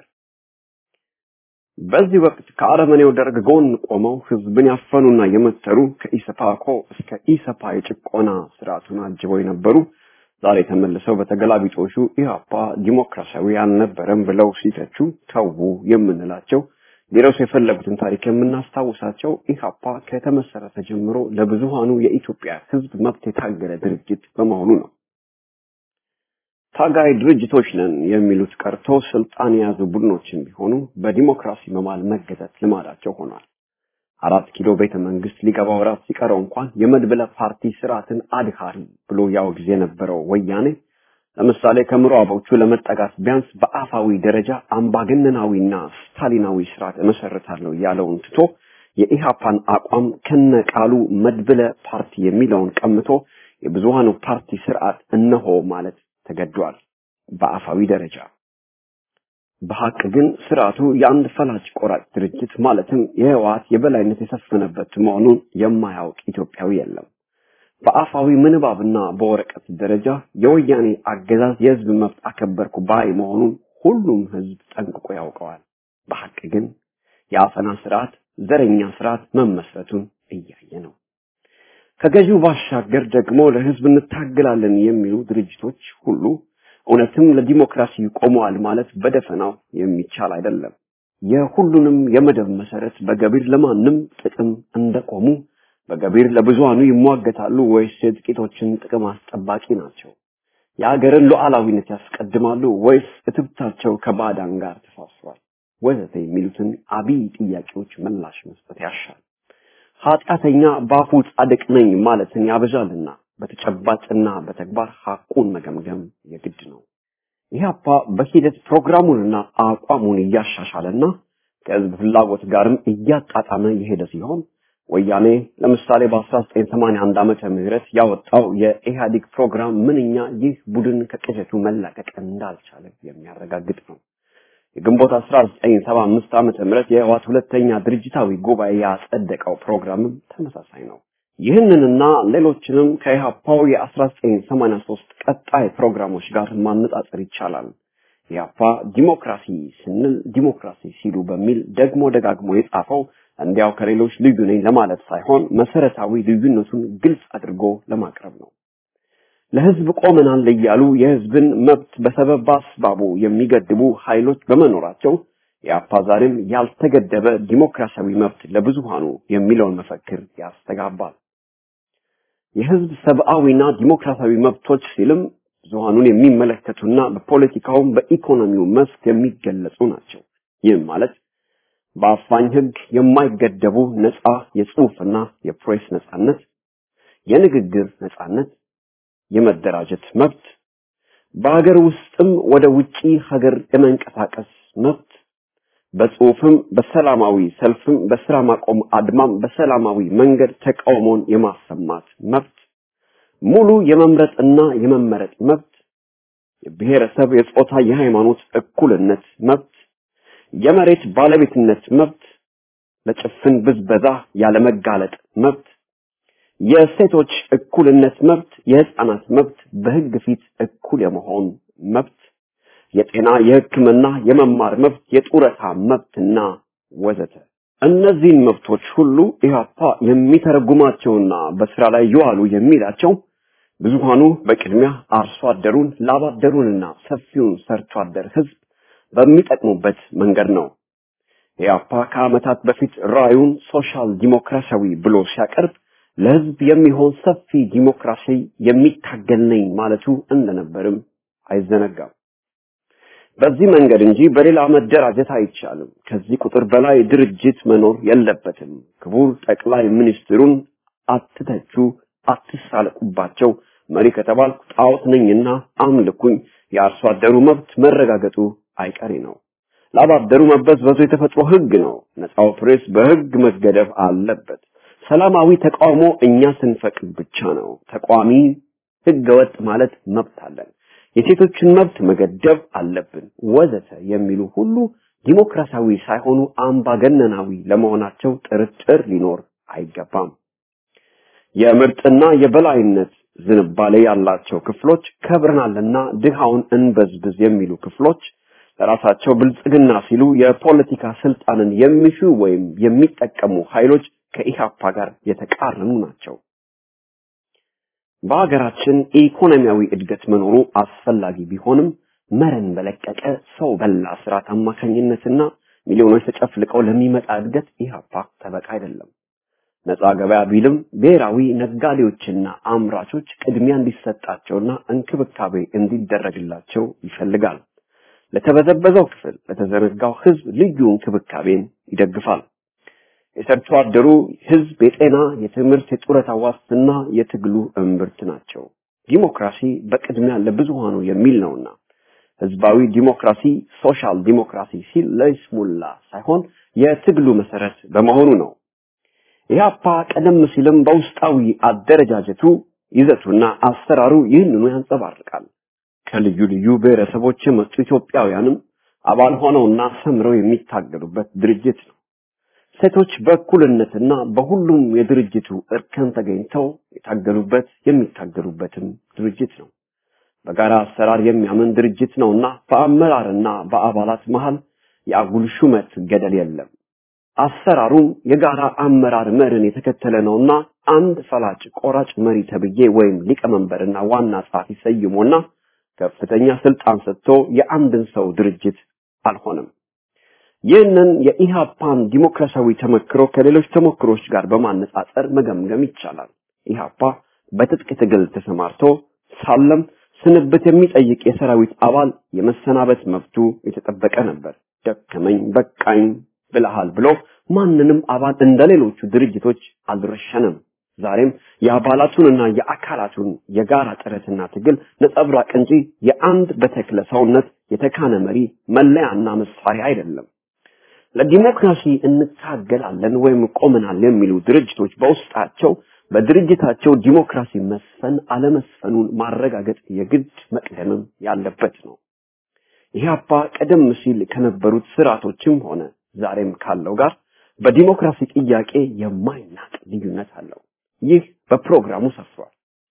በዚህ ወቅት ከአረመኔው ደርግ ጎን ቆመው ህዝብን ያፈኑና የመተሩ ከኢሰፓኮ እስከ ኢሰፓ የጭቆና ስርዓቱን አጅበው የነበሩ ዛሬ ተመልሰው በተገላቢጦሹ ኢህአፓ ዲሞክራሲያዊ አልነበረም ብለው ሲተቹ ተዉ የምንላቸው ሊረሱ የፈለጉትን ታሪክ የምናስታውሳቸው ኢህአፓ ከተመሰረተ ጀምሮ ለብዙሃኑ የኢትዮጵያ ህዝብ መብት የታገለ ድርጅት በመሆኑ ነው። ታጋይ ድርጅቶች ነን የሚሉት ቀርቶ ስልጣን የያዙ ቡድኖችን ቢሆኑ በዲሞክራሲ መማል መገዛት ልማዳቸው ሆኗል። አራት ኪሎ ቤተ መንግስት ሊገባ ወራት ሲቀረው እንኳን የመድብለ ፓርቲ ስርዓትን አድሃሪ ብሎ ያወግዝ የነበረው ወያኔ ለምሳሌ ከምዕራቦቹ ለመጠጋት ቢያንስ በአፋዊ ደረጃ አምባገነናዊና ስታሊናዊ ስርዓት እመሰርታለሁ ያለውን ትቶ የኢሃፓን አቋም ከነቃሉ መድብለ ፓርቲ የሚለውን ቀምቶ የብዙሃኑ ፓርቲ ስርዓት እነሆ ማለት ተገዷል በአፋዊ ደረጃ። በሐቅ ግን ስርዓቱ የአንድ ፈላጭ ቆራጭ ድርጅት ማለትም የህወሓት የበላይነት የሰፈነበት መሆኑን የማያውቅ ኢትዮጵያዊ የለም። በአፋዊ ምንባብና በወረቀት ደረጃ የወያኔ አገዛዝ የህዝብ መብት አከበርኩ ባይ መሆኑን ሁሉም ህዝብ ጠንቅቆ ያውቀዋል። በሐቅ ግን የአፈና ስርዓት፣ ዘረኛ ስርዓት መመስረቱን እያየ ነው። ከገዢው ባሻገር ደግሞ ለህዝብ እንታገላለን የሚሉ ድርጅቶች ሁሉ እውነትም ለዲሞክራሲ ቆመዋል ማለት በደፈናው የሚቻል አይደለም። የሁሉንም የመደብ መሰረት በገቢር ለማንም ጥቅም እንደቆሙ በገቢር ለብዙሃኑ ይሟገታሉ ወይስ የጥቂቶችን ጥቅም አስጠባቂ ናቸው? የሀገርን ሉዓላዊነት ያስቀድማሉ ወይስ እትብታቸው ከባዕዳን ጋር ተሳስሯል? ወዘተ የሚሉትን አብይ ጥያቄዎች ምላሽ መስጠት ያሻል። ኃጢአተኛ በአፉ ጻድቅ ነኝ ማለትን ያበዛልና በተጨባጭና በተግባር ሐቁን መገምገም የግድ ነው። ኢህአፓ በሂደት ፕሮግራሙንና አቋሙን እያሻሻለና ከህዝብ ፍላጎት ጋርም እያጣጣመ የሄደ ሲሆን ወያኔ ለምሳሌ በ1981 ዓመተ ምህረት ያወጣው የኢህአዴግ ፕሮግራም ምንኛ ይህ ቡድን ከቅዠቱ መላቀቅ እንዳልቻለ የሚያረጋግጥ ነው። የግንቦት 1975 ዓመተ ምህረት የህወሓት ሁለተኛ ድርጅታዊ ጉባኤ ያጸደቀው ፕሮግራምም ተመሳሳይ ነው። ይህንንና ሌሎችንም ከኢህአፓው የ1983 ቀጣይ ፕሮግራሞች ጋር ማነጻጸር ይቻላል። ኢህአፓ ዲሞክራሲ ስንል ዲሞክራሲ ሲሉ በሚል ደግሞ ደጋግሞ የጻፈው እንዲያው ከሌሎች ልዩ ነኝ ለማለት ሳይሆን መሰረታዊ ልዩነቱን ግልጽ አድርጎ ለማቅረብ ነው። ለህዝብ ቆመናል እያሉ የህዝብን መብት በሰበብ አስባቡ የሚገድቡ ኃይሎች በመኖራቸው የአፓ ዛሬም ያልተገደበ ዲሞክራሲያዊ መብት ለብዙሃኑ የሚለውን መፈክር ያስተጋባል። የህዝብ ሰብአዊና ዲሞክራሲያዊ መብቶች ሲልም ብዙሃኑን የሚመለከቱና በፖለቲካውም በኢኮኖሚው መስክ የሚገለጹ ናቸው። ይህም ማለት በአፋኝ ህግ የማይገደቡ ነፃ የጽሁፍና የፕሬስ ነፃነት፣ የንግግር ነፃነት፣ የመደራጀት መብት፣ በሀገር ውስጥም ወደ ውጪ ሀገር የመንቀሳቀስ መብት፣ በጽሁፍም በሰላማዊ ሰልፍም በስራ ማቆም አድማም በሰላማዊ መንገድ ተቃውሞን የማሰማት መብት፣ ሙሉ የመምረጥና የመመረጥ መብት፣ የብሔረሰብ፣ የጾታ፣ የሃይማኖት እኩልነት መብት፣ የመሬት ባለቤትነት መብት፣ ለጭፍን ብዝበዛ ያለመጋለጥ መብት፣ የሴቶች እኩልነት መብት፣ የህፃናት መብት፣ በህግ ፊት እኩል የመሆን መብት፣ የጤና፣ የሕክምና፣ የመማር መብት፣ የጡረታ መብትና ወዘተ። እነዚህን መብቶች ሁሉ ኢህአፓ የሚተረጉማቸውና በስራ ላይ ይዋሉ የሚላቸው ብዙሃኑ በቅድሚያ አርሶ አደሩን፣ ላብ አደሩንና ሰፊውን ሰርቶ አደር ህዝብ በሚጠቅሙበት መንገድ ነው። ኢህአፓ ከዓመታት በፊት ራዩን ሶሻል ዲሞክራሲያዊ ብሎ ሲያቀርብ ለህዝብ የሚሆን ሰፊ ዲሞክራሲ የሚታገል ነኝ ማለቱ እንደነበርም አይዘነጋም። በዚህ መንገድ እንጂ በሌላ መደራጀት አይቻልም። ከዚህ ቁጥር በላይ ድርጅት መኖር የለበትም። ክቡር ጠቅላይ ሚኒስትሩን አትተቹ፣ አትሳለቁባቸው፣ መሪ ከተባልኩ ጣዖት ነኝና አምልኩኝ፣ የአርሶ አደሩ መብት መረጋገጡ አይቀሬ ነው። ላባደሩ መበዝበዙ የተፈጥሮ ህግ ነው። ነፃው ፕሬስ በህግ መገደብ አለበት። ሰላማዊ ተቃውሞ እኛ ስንፈቅድ ብቻ ነው። ተቃዋሚ ህገወጥ ማለት መብት አለን። የሴቶችን መብት መገደብ አለብን ወዘተ የሚሉ ሁሉ ዲሞክራሲያዊ ሳይሆኑ አምባገነናዊ ለመሆናቸው ጥርጥር ሊኖር አይገባም። የምርጥና የበላይነት ዝንባሌ ያላቸው ክፍሎች ከብረናልና ድሃውን እንበዝብዝ የሚሉ ክፍሎች ለራሳቸው ብልጽግና ሲሉ የፖለቲካ ስልጣንን የሚሹ ወይም የሚጠቀሙ ኃይሎች ከኢሃፓ ጋር የተቃረኑ ናቸው። በሀገራችን ኢኮኖሚያዊ እድገት መኖሩ አስፈላጊ ቢሆንም መረን በለቀቀ ሰው በላ ስርዓት አማካኝነትና ሚሊዮኖች ተጨፍልቀው ለሚመጣ እድገት ኢሃፓ ጠበቃ አይደለም። ነፃ ገበያ ቢልም ብሔራዊ ነጋዴዎችና አምራቾች ቅድሚያ እንዲሰጣቸውና እንክብካቤ እንዲደረግላቸው ይፈልጋል። ለተበዘበዘው ክፍል ለተዘረጋው ህዝብ ልዩ እንክብካቤን ይደግፋል። የሰርቶ አደሩ ህዝብ የጤና፣ የትምህርት፣ የጡረታ ዋስትና የትግሉ እምብርት ናቸው። ዲሞክራሲ በቅድሚያ ለብዙሃኑ የሚል ነውና ህዝባዊ ዲሞክራሲ ሶሻል ዲሞክራሲ ሲል ለይስሙላ ሳይሆን የትግሉ መሰረት በመሆኑ ነው። ኢህአፓ ቀደም ሲልም በውስጣዊ አደረጃጀቱ ይዘቱና አሰራሩ ይህንኑ ያንጸባርቃል። ከልዩ ልዩ ብሔረሰቦች የመጡ ኢትዮጵያውያንም አባል ሆነውና ሰምረው የሚታገሉበት ድርጅት ነው። ሴቶች በእኩልነትና በሁሉም የድርጅቱ እርከን ተገኝተው የታገሉበት የሚታገሉበትም ድርጅት ነው። በጋራ አሰራር የሚያምን ድርጅት ነውና በአመራርና በአባላት መሃል የአጉል ሹመት ገደል የለም። አሰራሩም የጋራ አመራር መርን የተከተለ ነውና አንድ ፈላጭ ቆራጭ መሪ ተብዬ ወይም ሊቀመንበርና ዋና ጸሐፊ ሰይሞና ከፍተኛ ስልጣን ሰጥቶ የአንድን ሰው ድርጅት አልሆነም። ይህንን የኢሃፓን ዲሞክራሲያዊ ተመክሮ ከሌሎች ተሞክሮች ጋር በማነጻጸር መገምገም ይቻላል። ኢሃፓ በትጥቅ ትግል ተሰማርቶ ሳለም ስንብት የሚጠይቅ የሰራዊት አባል የመሰናበት መብቱ የተጠበቀ ነበር። ደከመኝ በቃኝ ብለሃል ብሎ ማንንም አባል እንደሌሎቹ ድርጅቶች አልረሸንም። ዛሬም የአባላቱንና የአካላቱን የጋራ ጥረትና ትግል ነጸብራቅ እንጂ የአንድ በተክለ ሰውነት የተካነ መሪ መለያና መሳሪያ አይደለም። ለዲሞክራሲ እንታገላለን ወይም ቆመናል የሚሉ ድርጅቶች በውስጣቸው በድርጅታቸው ዲሞክራሲ መስፈን አለመስፈኑን ማረጋገጥ የግድ መቅደምም ያለበት ነው። ኢህአፓ ቀደም ሲል ከነበሩት ስርዓቶችም ሆነ ዛሬም ካለው ጋር በዲሞክራሲ ጥያቄ የማይናቅ ልዩነት አለው። ይህ በፕሮግራሙ ሰፍሯል።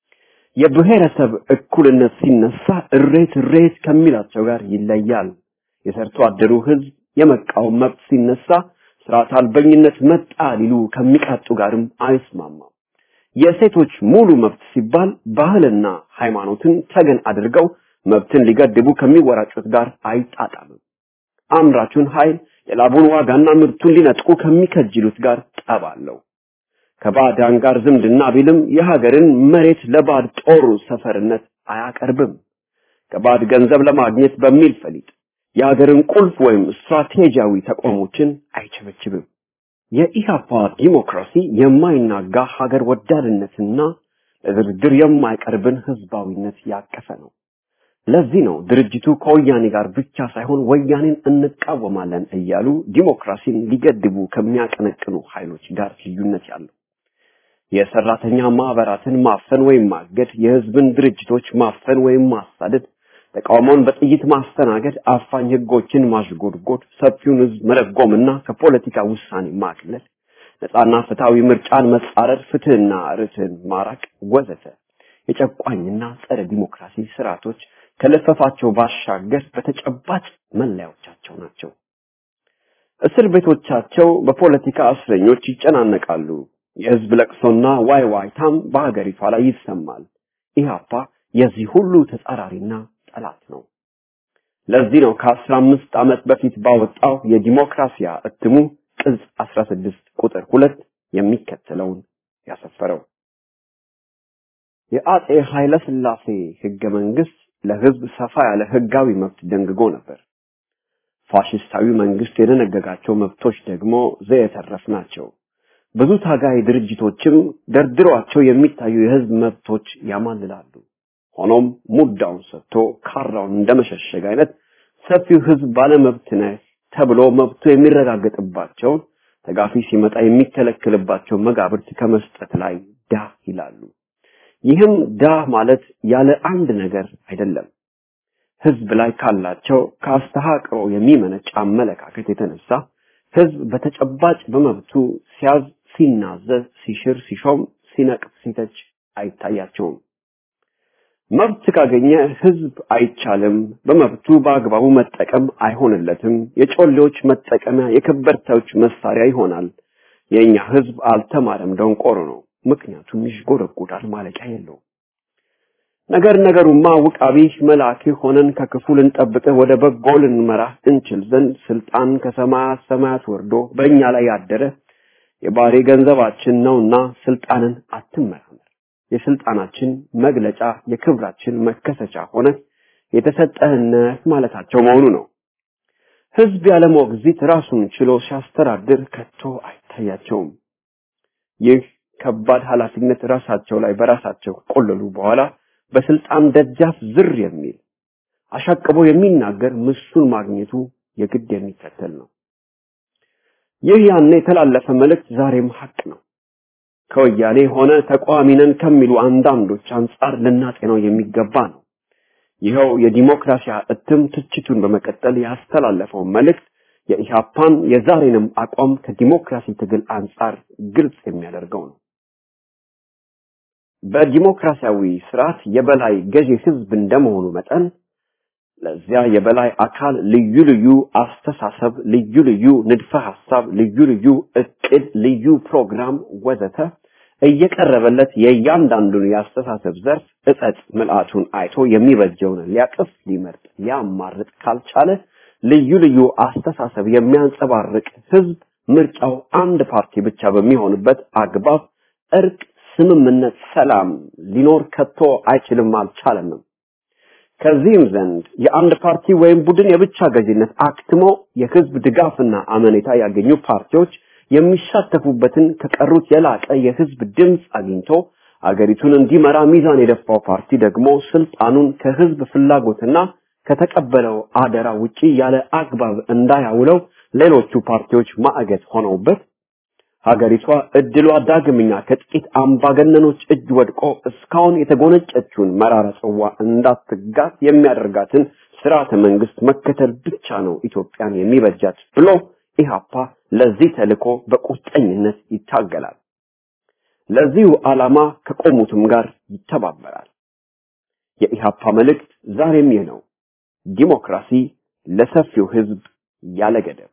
የብሔረሰብ እኩልነት ሲነሳ እሬት እሬት ከሚላቸው ጋር ይለያል። የሰርቶ አደሩ ህዝብ የመቃወም መብት ሲነሳ ስርዓት አልበኝነት መጣ ሊሉ ከሚቃጡ ጋርም አይስማማም። የሴቶች ሙሉ መብት ሲባል ባህልና ሃይማኖትን ተገን አድርገው መብትን ሊገድቡ ከሚወራጩት ጋር አይጣጣምም። አምራቹን ኃይል የላቡን ዋጋና ምርቱን ሊነጥቁ ከሚከጅሉት ጋር ጠብ አለው። ከባዕዳን ጋር ዝምድና ቢልም የሀገርን መሬት ለባዕድ ጦር ሰፈርነት አያቀርብም። ከባዕድ ገንዘብ ለማግኘት በሚል ፈሊጥ የሀገርን ቁልፍ ወይም ስትራቴጂያዊ ተቋሞችን አይቸበችብም። የኢሃፓ ዲሞክራሲ የማይናጋ ሀገር ወዳድነትና ለድርድር የማይቀርብን ህዝባዊነት ያቀፈ ነው። ለዚህ ነው ድርጅቱ ከወያኔ ጋር ብቻ ሳይሆን ወያኔን እንቃወማለን እያሉ ዲሞክራሲን ሊገድቡ ከሚያቀነቅኑ ኃይሎች ጋር ልዩነት ያለው። የሰራተኛ ማህበራትን ማፈን ወይም ማገድ፣ የህዝብን ድርጅቶች ማፈን ወይም ማሳደድ፣ ተቃውሞን በጥይት ማስተናገድ፣ አፋኝ ህጎችን ማሽጎድጎድ፣ ሰፊውን ህዝብ መረጎምና ከፖለቲካ ውሳኔ ማግለል፣ ነፃና ፍትሃዊ ምርጫን መጻረር፣ ፍትህና ርትዕን ማራቅ ወዘተ የጨቋኝና ጸረ ዲሞክራሲ ስርዓቶች ከለፈፋቸው ባሻገር በተጨባጭ መለያዎቻቸው ናቸው። እስር ቤቶቻቸው በፖለቲካ እስረኞች ይጨናነቃሉ። የህዝብ ለቅሶና ዋይ ዋይታም በሀገሪቷ ላይ ይሰማል። ኢህአፓ የዚህ ሁሉ ተጻራሪና ጠላት ነው። ለዚህ ነው ከአስራ አምስት ዓመት በፊት ባወጣው የዲሞክራሲያ እትሙ ቅጽ 16 ቁጥር ሁለት የሚከተለውን ያሰፈረው። የአጼ ኃይለ ሥላሴ ህገ መንግስት ለህዝብ ሰፋ ያለ ህጋዊ መብት ደንግጎ ነበር። ፋሽስታዊ መንግስት የደነገጋቸው መብቶች ደግሞ ዘየተረፍ ናቸው። ብዙ ታጋይ ድርጅቶችም ደርድሯቸው የሚታዩ የህዝብ መብቶች ያማልላሉ። ሆኖም ሙዳውን ሰጥቶ ካራውን እንደመሸሸግ አይነት ሰፊው ህዝብ ባለመብት ነህ ተብሎ መብቱ የሚረጋገጥባቸውን ተጋፊ ሲመጣ የሚከለክልባቸው መጋብርት ከመስጠት ላይ ዳ ይላሉ። ይህም ዳ ማለት ያለ አንድ ነገር አይደለም። ህዝብ ላይ ካላቸው ከአስተሃቅሮ የሚመነጭ አመለካከት የተነሳ ህዝብ በተጨባጭ በመብቱ ሲያዝ፣ ሲናዘዝ፣ ሲሽር፣ ሲሾም፣ ሲነቅፍ፣ ሲተች አይታያቸውም። መብት ካገኘ ህዝብ አይቻልም፣ በመብቱ በአግባቡ መጠቀም አይሆንለትም፣ የጮሌዎች መጠቀሚያ የከበርታዎች መሳሪያ ይሆናል። የእኛ ህዝብ አልተማረም፣ ደንቆሮ ነው፣ ምክንያቱም ይሽጎደጎዳል፣ ማለቂያ የለውም። ነገር ነገሩማ ውቃቢ መልአክ ሆነን ከክፉ ልንጠብቅህ ወደ በጎ ልንመራህ እንችል ዘንድ ስልጣን ከሰማያት ሰማያት ወርዶ በእኛ ላይ ያደረ የባህሪ ገንዘባችን ነውና ስልጣንን አትመራመር። የስልጣናችን መግለጫ የክብራችን መከሰቻ ሆነ የተሰጠህነት ማለታቸው መሆኑ ነው። ህዝብ ያለ ሞግዚት ራሱን ችሎ ሲያስተዳድር ከቶ አይታያቸውም። ይህ ከባድ ኃላፊነት ራሳቸው ላይ በራሳቸው ከቆለሉ በኋላ በስልጣን ደጃፍ ዝር የሚል አሻቅቦ የሚናገር ምሱን ማግኘቱ የግድ የሚከተል ነው። ይህ ያኔ የተላለፈ መልእክት ዛሬም ሀቅ ነው። ከወያኔ ሆነ ተቃዋሚ ነን ከሚሉ አንዳንዶች አንጻር ልናጤነው የሚገባ ነው። ይኸው የዲሞክራሲያ እትም ትችቱን በመቀጠል ያስተላለፈው መልእክት የኢህአፓን የዛሬንም አቋም ከዲሞክራሲ ትግል አንጻር ግልጽ የሚያደርገው ነው። በዲሞክራሲያዊ ስርዓት የበላይ ገዢ ህዝብ እንደመሆኑ መጠን ለዚያ የበላይ አካል ልዩ ልዩ አስተሳሰብ፣ ልዩ ልዩ ንድፈ ሐሳብ፣ ልዩ ልዩ እቅድ፣ ልዩ ፕሮግራም ወዘተ እየቀረበለት የእያንዳንዱን የአስተሳሰብ ዘርፍ እጸጽ ምልአቱን አይቶ የሚበጀውን ሊያቅፍ ሊመርጥ ሊያማርጥ ካልቻለ ልዩ ልዩ አስተሳሰብ የሚያንጸባርቅ ህዝብ ምርጫው አንድ ፓርቲ ብቻ በሚሆንበት አግባብ እርቅ፣ ስምምነት፣ ሰላም ሊኖር ከቶ አይችልም አልቻለንም። ከዚህም ዘንድ የአንድ ፓርቲ ወይም ቡድን የብቻ ገዥነት አክትሞ የህዝብ ድጋፍና አመኔታ ያገኙ ፓርቲዎች የሚሳተፉበትን ከቀሩት የላቀ የህዝብ ድምፅ አግኝቶ አገሪቱን እንዲመራ ሚዛን የደፋው ፓርቲ ደግሞ ስልጣኑን ከህዝብ ፍላጎትና ከተቀበለው አደራ ውጪ ያለ አግባብ እንዳያውለው ሌሎቹ ፓርቲዎች ማዕገት ሆነውበት ሀገሪቷ እድሏ ዳግምኛ ከጥቂት አምባገነኖች እጅ ወድቆ እስካሁን የተጎነጨችውን መራራ ጽዋ እንዳትጋት የሚያደርጋትን ስርዓተ መንግስት መከተል ብቻ ነው ኢትዮጵያን የሚበጃት ብሎ ኢህአፓ ለዚህ ተልኮ በቁርጠኝነት ይታገላል። ለዚሁ ዓላማ ከቆሙትም ጋር ይተባበራል። የኢህአፓ መልእክት ዛሬም ይህ ነው። ዲሞክራሲ ለሰፊው ህዝብ ያለ ገደብ።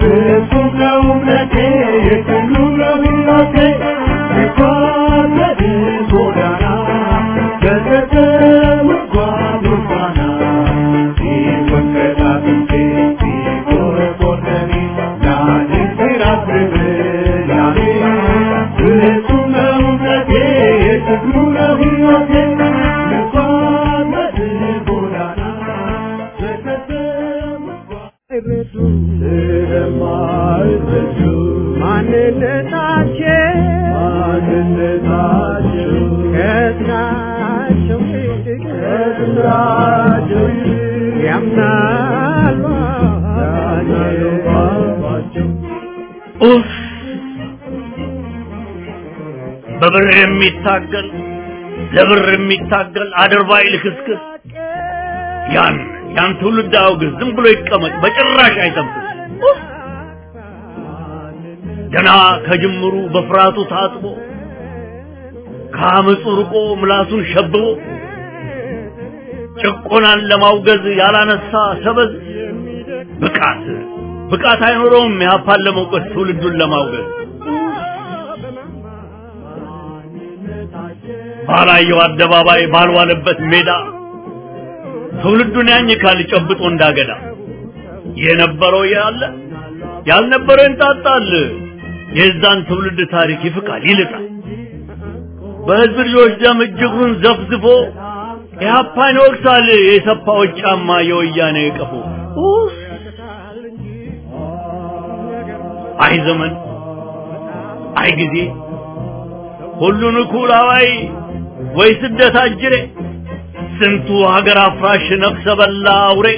Thank you. ያምናሉ ኡፍ በብር የሚታገል ለብር የሚታገል አድርባይ ልክስክስ ያን ያን ትውልድ አውግዝ፣ ዝም ብሎ ይቀመጥ፣ በጭራሽ አይተንፍስ። ኡፍ! ገና ከጅምሩ በፍርሃቱ ታጥቦ ከአመፁ ርቆ ምላሱን ሸብቦ ጭቆናን ለማውገዝ ያላነሳ ሰበዝ ብቃት ብቃት አይኖረውም ኢህአፓን ለመውቀስ ትውልዱን ለማውገዝ ባላየው አደባባይ ባልዋለበት ሜዳ ትውልዱን ያኝካል ጨብጦ እንዳገዳ የነበረው ያለ ያልነበረው ይንጣጣል የዛን ትውልድ ታሪክ ይፍቃል ይልጣል በህዝብ ልጆች ደም እጅጉን ዘፍዝፎ ኢህአፓን ይወቅሳል የሰፋዎች ጫማ የወያኔ ቀፎ ኡፍ! አይ ዘመን አይ ጊዜ ሁሉን እኩል አዋይ ወይ ስደት አጅሬ ስንቱ ሀገር አፍራሽ ነፍሰ በላ አውሬ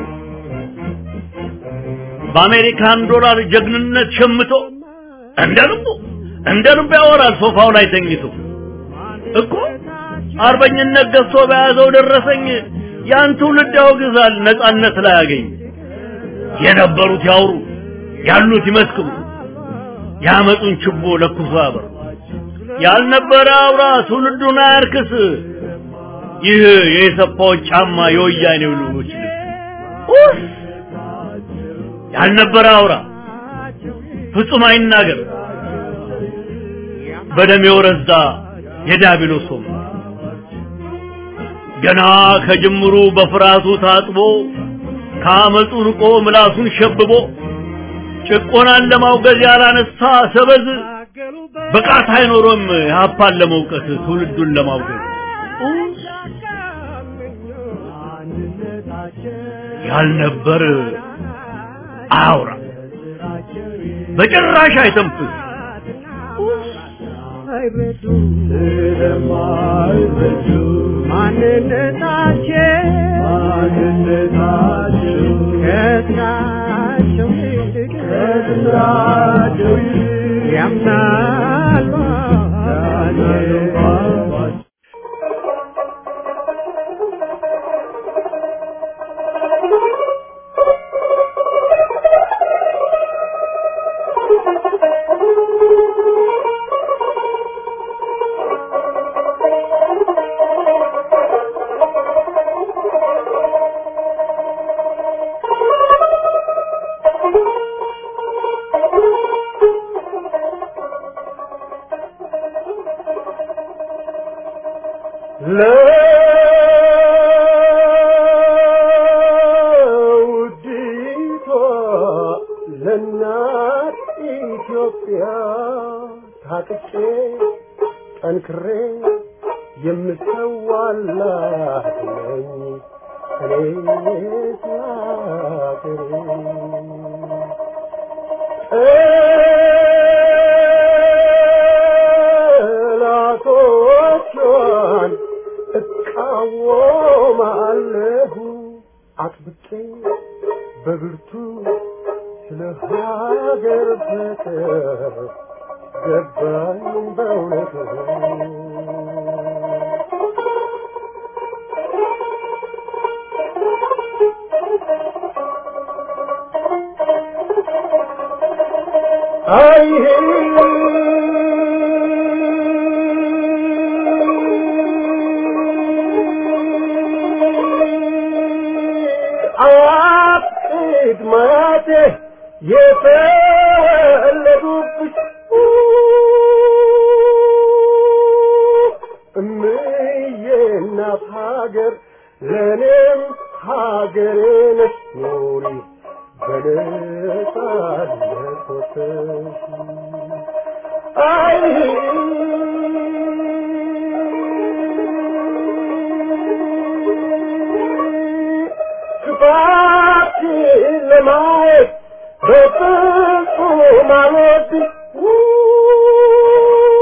በአሜሪካን ዶላር ጀግንነት ሸምቶ እንደ ልቡ እንደ ልቡ ያወራል ሶፋው ላይ ተኝቶ እኮ አርበኝነት ገዝቶ በያዘው ደረሰኝ ያን ትውልድ ያወግዛል ነጻነት ላይ ያገኝ የነበሩት ያውሩ ያሉት ይመስክሩ ያመጡን ችቦ ለኩሶ ያበሩ ያልነበረ አውራ ትውልዱን አያርክስ ይህ የሰፋዎች ጫማ የወያኔው ልጆች ልብስ ኡፍ! ያልነበረ አውራ ፍጹም አይናገር በደም የወረዛ የዲያብሎስ ወንበር ገና ከጅምሩ በፍርሃቱ ታጥቦ ከአመፁ ርቆ ምላሱን ሸብቦ ጭቆናን ለማውገዝ ያላነሳ ሰበዝ ብቃት አይኖሮም ኢህአፓን ለመውቀስ ትውልዱን ለማውገዝ ያልነበር አያውራ በጭራሽ አይተንፍስ አይረዱ ስለማይረዱ ማንነታቸው ማንነታቸው ከስራቸው ይልቅ ከስራቸው ይልቅ ያምናሉ ለውዲቷ ለእናት ኢትዮጵያ ታጥቄ ጠንክሬ የምሰዋላት ነኝ እኔ ሀገሬ ጠላቶቿን እቃወማለሁ አጥብቄ በብርቱ ስለ ሀገር ፍቅር ገባኝ በእውነቱ አይ አያቅድ ማቴ የተወለዱብሽ እምዬ እናት ሀገር ለእኔም ሀገሬ ነሽ ኑሪ በነጻነት ወጥተሽ አይ ክፋትሽን ለማየት በፍጹም አልወድም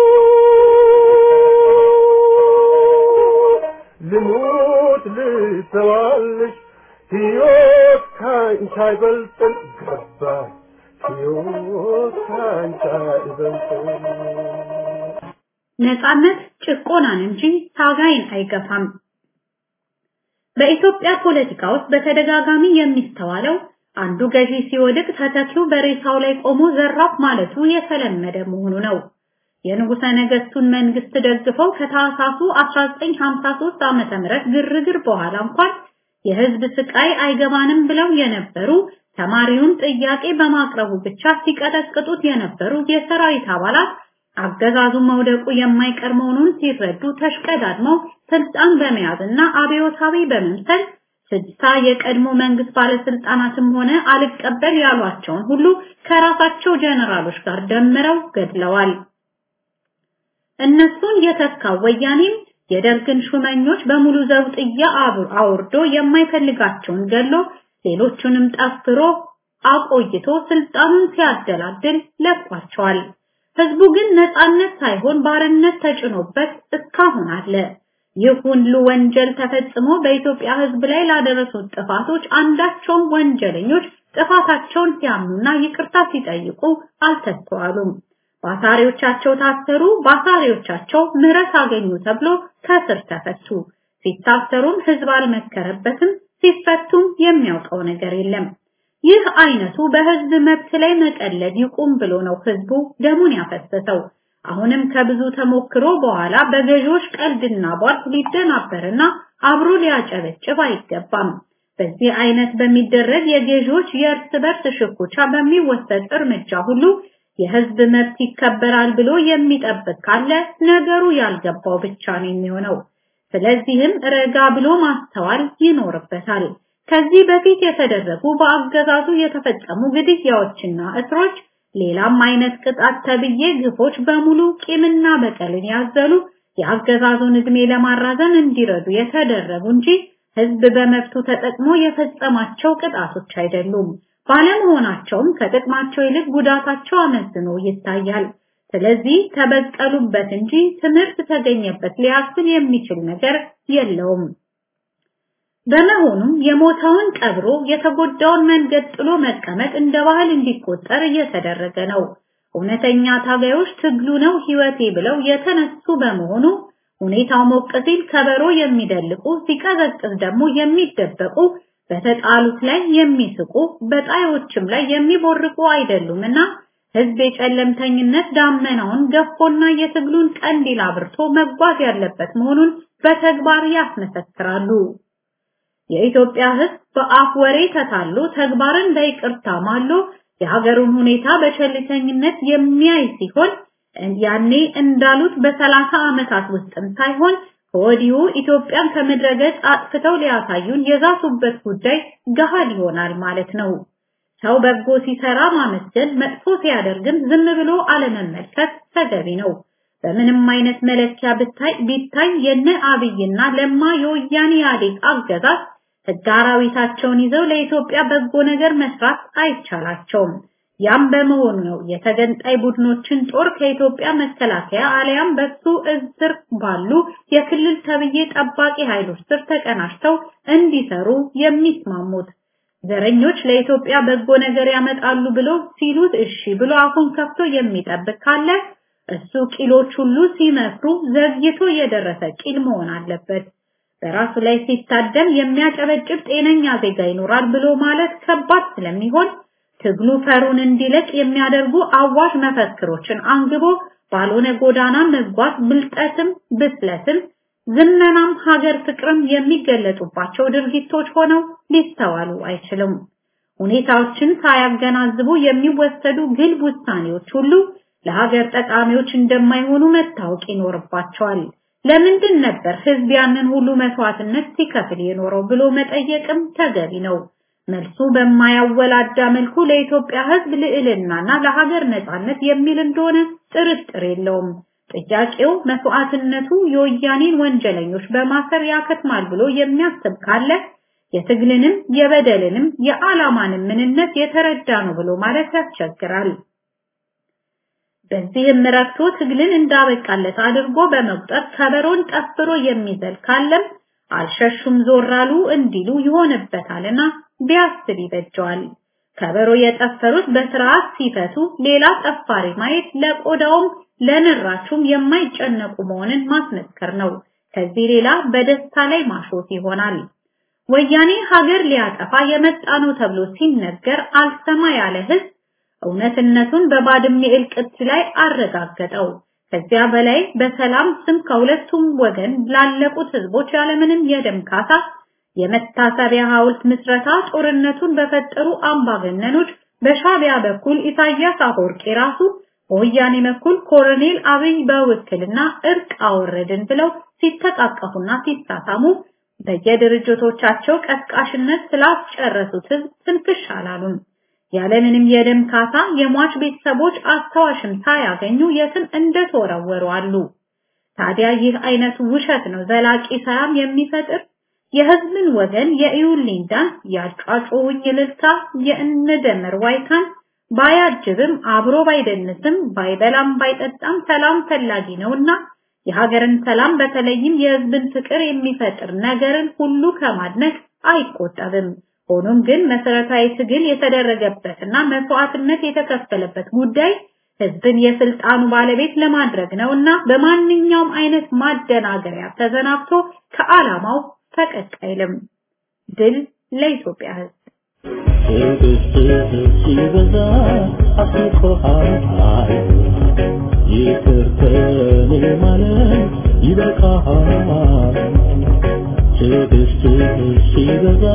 ልሙት ልት ታስባለሽ ሕይወት ካንቺ አይበልጥም ገባኝ ሕይወት ካንቺ አይበልጥም ነጻነት ጭቆናን እንጂ ታጋይን አይገፋም። በኢትዮጵያ ፖለቲካ ውስጥ በተደጋጋሚ የሚስተዋለው አንዱ ገዢ ሲወድቅ ተተኪው በሬሳው ላይ ቆሞ ዘራፍ ማለቱ የተለመደ መሆኑ ነው። የንጉሠ ነገሥቱን መንግስት ደግፈው ከታህሳሱ 1953 ዓመተ ምህረት ግርግር በኋላ እንኳን የህዝብ ስቃይ አይገባንም ብለው የነበሩ ተማሪውን ጥያቄ በማቅረቡ ብቻ ሲቀጠቅጡት የነበሩ የሰራዊት አባላት አገዛዙ መውደቁ የማይቀር መሆኑን ሲረዱ ተሽቀዳድመው ስልጣን በመያዝና አብዮታዊ በመምሰል ስድሳ የቀድሞ መንግስት ባለስልጣናትም ሆነ አልቀበል ያሏቸውን ሁሉ ከራሳቸው ጀነራሎች ጋር ደምረው ገድለዋል። እነሱን የተካው ወያኔም የደርግን ሹመኞች በሙሉ ዘውጥያ አውርዶ የማይፈልጋቸውን ገሎ ሌሎቹንም ጠፍሮ አቆይቶ ስልጣኑን ሲያደላድል ለቋቸዋል። ህዝቡ ግን ነፃነት ሳይሆን ባርነት ተጭኖበት እስካሁን አለ። ይህ ሁሉ ወንጀል ተፈጽሞ በኢትዮጵያ ህዝብ ላይ ላደረሱት ጥፋቶች አንዳቸውም ወንጀለኞች ጥፋታቸውን ሲያምኑና ይቅርታ ሲጠይቁ አልተስተዋሉም። ባሳሪዎቻቸው ታሰሩ፣ ባሳሪዎቻቸው ምህረት አገኙ ተብሎ ከስር ተፈቱ። ሲታሰሩም ህዝብ አልመከረበትም፣ ሲፈቱም የሚያውቀው ነገር የለም። ይህ አይነቱ በህዝብ መብት ላይ መቀለድ ይቁም ብሎ ነው ህዝቡ ደሙን ያፈሰሰው። አሁንም ከብዙ ተሞክሮ በኋላ በገዢዎች ቀልድና ቧልት ሊደናበርና አብሮ ሊያጨበጭብ አይገባም። በዚህ አይነት በሚደረግ የገዢዎች የእርስ በርስ ሽኩቻ በሚወሰድ እርምጃ ሁሉ የህዝብ መብት ይከበራል ብሎ የሚጠብቅ ካለ ነገሩ ያልገባው ብቻ ነው የሚሆነው። ስለዚህም ረጋ ብሎ ማስተዋል ይኖርበታል። ከዚህ በፊት የተደረጉ በአገዛዙ የተፈጸሙ ግድያዎችና እስሮች ሌላም አይነት ቅጣት ተብዬ ግፎች በሙሉ ቂምና በቀልን ያዘሉ የአገዛዙን እድሜ ለማራዘም እንዲረዱ የተደረጉ እንጂ ህዝብ በመብቱ ተጠቅሞ የፈጸማቸው ቅጣቶች አይደሉም። ባለመሆናቸውም ከጥቅማቸው ይልቅ ጉዳታቸው አመዝኖ ይታያል። ስለዚህ ተበቀሉበት እንጂ ትምህርት ተገኘበት ሊያስብል የሚችል ነገር የለውም። በመሆኑም የሞተውን ቀብሮ የተጎዳውን መንገድ ጥሎ መቀመጥ እንደ ባህል እንዲቆጠር እየተደረገ ነው። እውነተኛ ታጋዮች ትግሉ ነው ህይወቴ ብለው የተነሱ በመሆኑ ሁኔታው ሞቅ ሲል ከበሮ የሚደልቁ ሲቀዘቅዝ ደግሞ የሚደበቁ በተጣሉት ላይ የሚስቁ በጣዮችም ላይ የሚቦርቁ አይደሉምና ህዝብ የጨለምተኝነት ዳመናውን ገፎና የትግሉን ቀንዲል አብርቶ መጓዝ ያለበት መሆኑን በተግባር ያስመሰክራሉ። የኢትዮጵያ ህዝብ በአፍ ወሬ ተታሎ ተግባርን በይቅርታ ማሎ የሀገሩን ሁኔታ በቸልተኝነት የሚያይ ሲሆን ያኔ እንዳሉት በሰላሳ ዓመታት ውስጥም ሳይሆን ከወዲሁ ኢትዮጵያን ከምድረ ገጽ አጥፍተው ሊያሳዩን የዛቱበት ጉዳይ ገሃድ ይሆናል ማለት ነው። ሰው በጎ ሲሰራ ማመስገን፣ መጥፎ ሲያደርግም ዝም ብሎ አለመመልከት ተገቢ ነው። በምንም አይነት መለኪያ ብታይ ቢታይ የነ አብይና ለማ የወያኔ ኢህአዴግ አገዛዝ ህግ አራዊታቸውን ይዘው ለኢትዮጵያ በጎ ነገር መስራት አይቻላቸውም። ያም በመሆኑ ነው የተገንጣይ ቡድኖችን ጦር ከኢትዮጵያ መከላከያ አለያም በሱ እዝር ባሉ የክልል ተብዬ ጠባቂ ኃይሎች ስር ተቀናጅተው እንዲሰሩ የሚስማሙት። ዘረኞች ለኢትዮጵያ በጎ ነገር ያመጣሉ ብሎ ሲሉት እሺ ብሎ አፉን ከፍቶ የሚጠብቅ ካለ እሱ ቂሎች ሁሉ ሲመክሩ ዘግይቶ የደረሰ ቂል መሆን አለበት። በራሱ ላይ ሲታደም የሚያጨበጭብ ጤነኛ ዜጋ ይኖራል ብሎ ማለት ከባድ ስለሚሆን ትግሉ ፈሩን እንዲለቅ የሚያደርጉ አዋሽ መፈክሮችን አንግቦ ባልሆነ ጎዳና መጓዝ ብልጠትም ብስለትም ዝመናም ሀገር ፍቅርም የሚገለጡባቸው ድርጊቶች ሆነው ሊስተዋሉ አይችልም። ሁኔታዎችን ሳያገናዝቡ የሚወሰዱ ግልብ ውሳኔዎች ሁሉ ለሀገር ጠቃሚዎች እንደማይሆኑ መታወቅ ይኖርባቸዋል። ለምንድን ነበር ህዝብ ያንን ሁሉ መስዋዕትነት ሲከፍል የኖረው ብሎ መጠየቅም ተገቢ ነው። መልሱ በማያወላዳ መልኩ ለኢትዮጵያ ህዝብ ልዕልናና ለሀገር ነጻነት የሚል እንደሆነ ጥርጥር የለውም። ጥያቄው መስዋዕትነቱ የወያኔን ወንጀለኞች በማሰር ያከትማል ብሎ የሚያስብ ካለ የትግልንም የበደልንም የዓላማንም ምንነት የተረዳ ነው ብሎ ማለት ያስቸግራል። በዚህም ረክቶ ትግልን እንዳበቃለት አድርጎ በመቁጠር ከበሮን ጠፍሮ የሚዘል ካለም አልሸሹም ዞር አሉ እንዲሉ ይሆንበታልና ቢያስብ ይበጀዋል። ከበሮ የጠፈሩት በስርዓት ሲፈቱ ሌላ ጠፋሪ ማየት ለቆዳውም ለንራቹም የማይጨነቁ መሆንን ማስመስከር ነው። ከዚህ ሌላ በደስታ ላይ ማሾፍ ይሆናል። ወያኔ ሀገር ሊያጠፋ የመጣ ነው ተብሎ ሲነገር አልሰማ ያለ ህዝብ እውነትነቱን በባድሜ እልቅት ላይ አረጋገጠው። ከዚያ በላይ በሰላም ስም ከሁለቱም ወገን ላለቁት ህዝቦች ያለምንም የደም ካሳ የመታሰቢያ ሐውልት ምስረታ ጦርነቱን በፈጠሩ አምባገነኖች በሻቢያ በኩል ኢሳያስ አፈወርቂ ራሱ በወያኔ በኩል ኮሎኔል አብይ በውክልና እርቅ አወረድን ብለው ሲተቃቀፉና ሲሳሳሙ በየድርጅቶቻቸው ቀስቃሽነት ስላስጨረሱት ህዝብ ትንፍሽ አላሉም። ያለምንም የደም ካሳ የሟች ቤተሰቦች አስታዋሽም ሳያገኙ የትም እንደተወረወሩ አሉ። ታዲያ ይህ አይነቱ ውሸት ነው ዘላቂ ሰላም የሚፈጥር የህዝብን ወገን የኢዩልኝ ዳንስ ያጫጮውኝ እልልታ የእነደመር ዋይታን ባያጅብም አብሮ ባይደንስም ባይበላም ባይጠጣም ሰላም ፈላጊ ነውና የሀገርን ሰላም በተለይም የህዝብን ፍቅር የሚፈጥር ነገርን ሁሉ ከማድነቅ አይቆጠብም። ሆኖም ግን መሰረታዊ ትግል የተደረገበትና መስዋዕትነት የተከፈለበት ጉዳይ ህዝብን የስልጣኑ ባለቤት ለማድረግ ነውና በማንኛውም አይነት ማደናገሪያ ተዘናግቶ ከዓላማው ፈቀቅ አይልም። ድል ለኢትዮጵያ ህዝብ። ሲበዛ አስቆሃል ይቅር ከኔ ማለት ይበቃሃል ትዕግስትህ ሲበዛ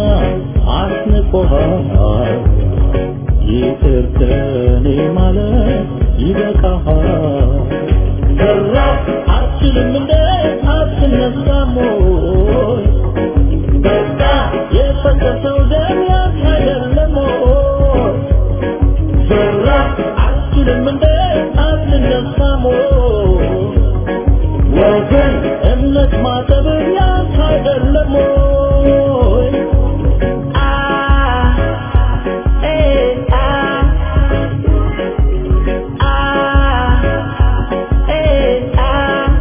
አስንቆሃል ይቅር ከኔ ማለት ይበቃሃል ሰራ አትችልም እንደ አትነሳም ወይ በቃ የፈሰሰው ደም ያንተ አይደለም ወይ ሰራ አትችልም እንደ አትነሳም ወይ ወገን እምነት ማጠብ ያንተ አይደለም ወይ አ ኤ አ አ ኤ አ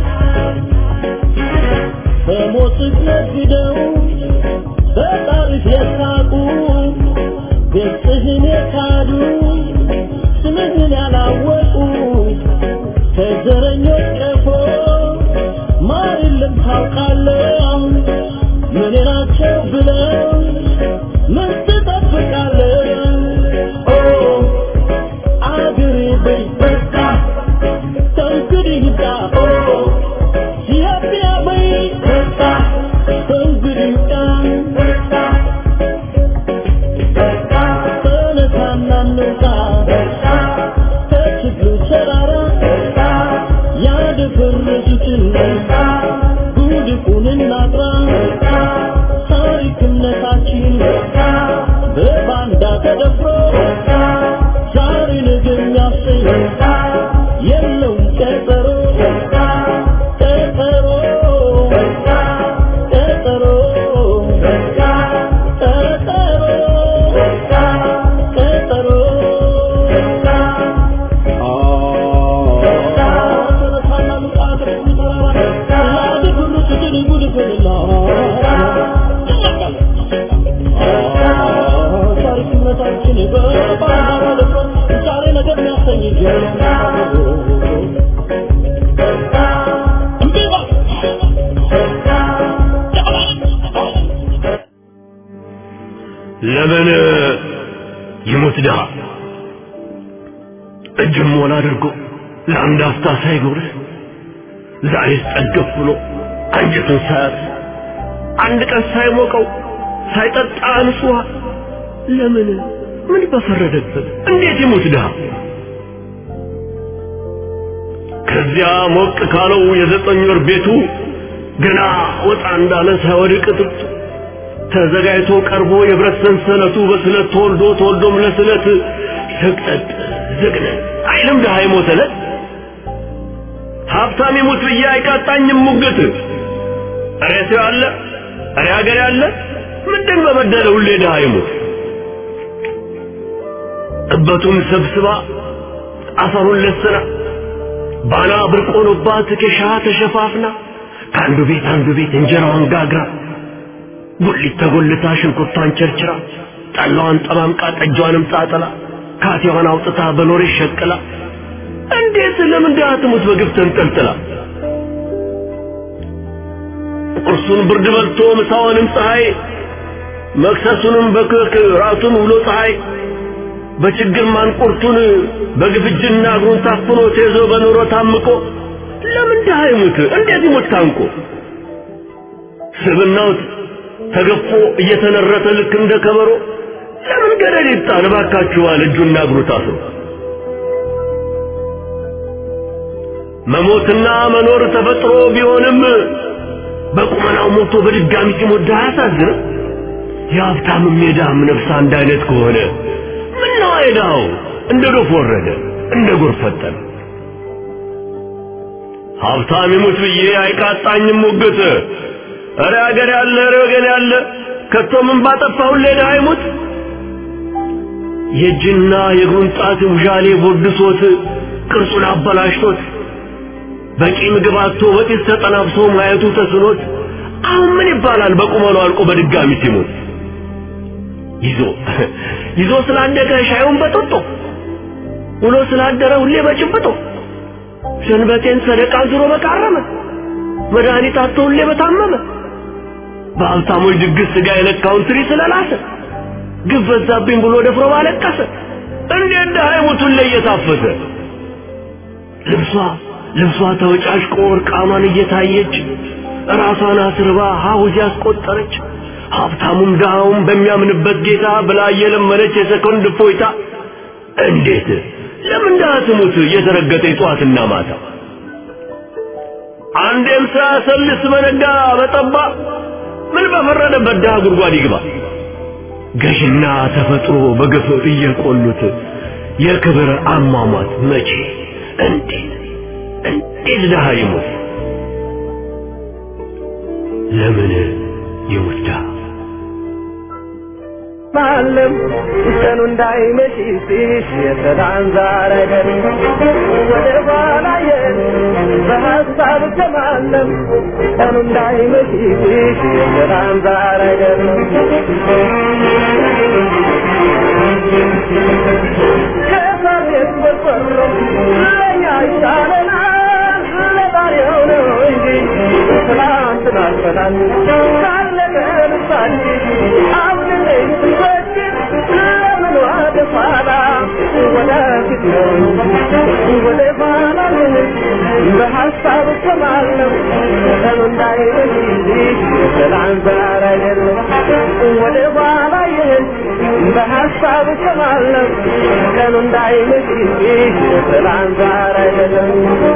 በሞትህ ነግደው በጣሪፍ የሳቁ ገጽህን የካዱ ስምህን ያላወቁ ከዘረኞች ቀፎ ማር የለም ታውቃለህ ምን ናቸው ብለው ምን ትጠብቃለህ ኦ አገሬ በይ በቃ ከእንግዲህ ይብቃ ኦ ኢትዮጵያ በይ በቃ ከእንግዲህ ይብቃ በቃ ተነሳና እንውጣ ከችግሩ ተራራ ያደፈረሱትን ጉድፉን እናጥራ ታሪክ እምነታችን በባንዳ ተደፍሮ ዛሬ ነገ የሚያሰኝ የለውም ቀጠሮ ቀጠሮ ቀጠሮ ቀጠሮ ለምን ይሙት ድሃ እጅም ሞላ አድርጎ ለአንድ አፍታ ሳይጎርስ ዛሬስ ጠገብ ብሎ አንጀቱን ሳያርስ አንድ ቀን ሳይሞቀው ሳይጠጣ አንስ ውሃ ለምን ምን በፈረደበት እንዴት ይሙት ድሃ ከዚያ ሞቅ ካለው የዘጠኝ ወር ቤቱ ገና ወጣ እንዳለ ሳይወድቅ ጥብጡ ተዘጋጅቶ ቀርቦ የብረት ሰንሰለቱ በስለት ተወልዶ ተወልዶም ለስለት ሰቅጠጥ ዝግነት አይልም ድሃ የሞተለት ሀብታም ይሙት ብዬ አይቃጣኝም ሙግት እሬ ሰው ያለ እሬ ሀገር ያለ ምንድን በበደለ ሁሌ ድሃ ይሙት እበቱን ሰብስባ አፈሩን ለስና ባና ብርቅ ሆኖባት ኬሻ ተሸፋፍና ከአንዱ ቤት አንዱ ቤት እንጀራዋን ጋግራ ጉሊት ተጎልታ ሽንኩርቷን ቸርችራ ጠላዋን ጠማምቃ ጠጇንም ጣጥላ ካቴዋን አውጥታ በኖሬ ሸቅላ እንዴት ለምን ድሃ ትሙት በግፍ ተንጠልጥላ ቁርሱን ብርድ በልቶ ምሳውንም ፀሐይ መክሰሱንም በክክ ራቱን ውሎ ፀሐይ በችግር ማንቁርቱን በግፍጅና እግሩን ታፍኖ ተይዞ በኑሮ ታምቆ ለምን ድሃ ይሙት እንዴት ይሙት ታንቆ ስብናው ተገፎ እየተነረተ ልክ እንደ ከበሮ ለምን ገደል ይጣል እባካችኋል እጁና እግሩ ታስሮ መሞትና መኖር ተፈጥሮ ቢሆንም በቁመናው ሞቶ በድጋሚ ሲሞት ድሃ አያሳዝንም የሀብታምም የድሃም ነፍስ አንድ አይነት ከሆነ ምነው አይዳው እንደ ዶፍ ወረደ እንደ ጎርፍ ፈጠነ ሀብታም ይሙት ብዬ አይቃጣኝም ሙግት እረ አገር ያለ እረ ወገን ያለ ከቶ ምን ባጠፋሁ ሌላ አይሙት የእጅና የእግሩን ጣት ውዣሌ ቦድሶት ቅርጹን አበላሽቶት በቂ ምግብ አጥቶ በጢስ ተጠናብሶ ማየቱ ተስኖት አሁን ምን ይባላል በቁመሉ አልቆ በድጋሚ ሲሞት ይዞ ይዞ ስላደገ ሻዩን በጥጦ ውሎ ስላደረ ሁሌ በጭብጦ ሰንበቴን ሰደቃ ዙሮ በቃረመ መድኃኒት አጥቶ ሁሌ በታመመ በሀብታሞች ድግስ ስጋ የለካውን ትሪ ስለላሰ ግፍ በዛብኝ ብሎ ደፍሮ ባለቀሰ እንዴት ድሃ ይሙቱን ላይ እየታፈሰ ልብሷ ልብሷ ተወጫጭቆ እርቃኗን እየታየች ራሷን አስርባ ሀውዝ ያስቆጠረች ሀብታሙም ድሃውም በሚያምንበት ጌታ ብላ እየለመነች የሰኮንድ እፎይታ እንዴት ለምን ድሃ ትሙት እየተረገጠ ጠዋትና ማታ አንዴም ሳያሰልስ በነጋ በጠባ ምን በፈረደበት ድሃ ጉድጓድ ይግባ ገዥና ተፈጥሮ በግፍ እየቆሉት የክብር አሟሟት መቼ እንዴት እንዴት ድሃ ይሙት ለምን ይሙት ድሃ ማለም ቀኑ እንዳይመሽ ሲሽ የሰላም ዛረገን ወደ ኋላ የን በሀሳብ ከማለም ቀኑ እንዳይመሽ ሲሽ የሰላም ዛረገን ከመሬት በቆሎ ለኛ ይሻለናል ለዛሬው ነው እንጂ ትናንትና አልፈናል ካለቀ ልሳችን አሁን ላይ ስንወድቅ ለምን ወደ ኋላ ወደፊት ነው ወደ ኋላ ልንል በሀሳብ ከማለም ቀኑ እንዳይመሽ ሰላም ዛሬ አይደለም ወደ ኋላ ይህን በሀሳብ ከማለም ቀኑ እንዳይመሽ ሰላም ዛሬ አይደለም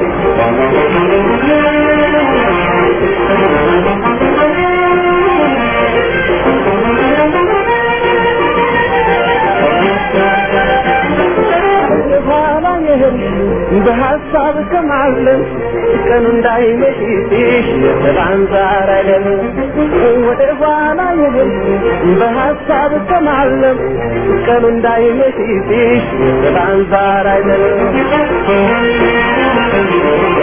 በኋላ ይህን በሀሳብ ከማለም ቀኑ እንዳይመሽ የሰላም ዛሬ አይደለም ወደ ኋላ ይህን በሀሳብ ከማለም ቀኑ እንዳይመሽ የሰላም ዛሬ አይደለም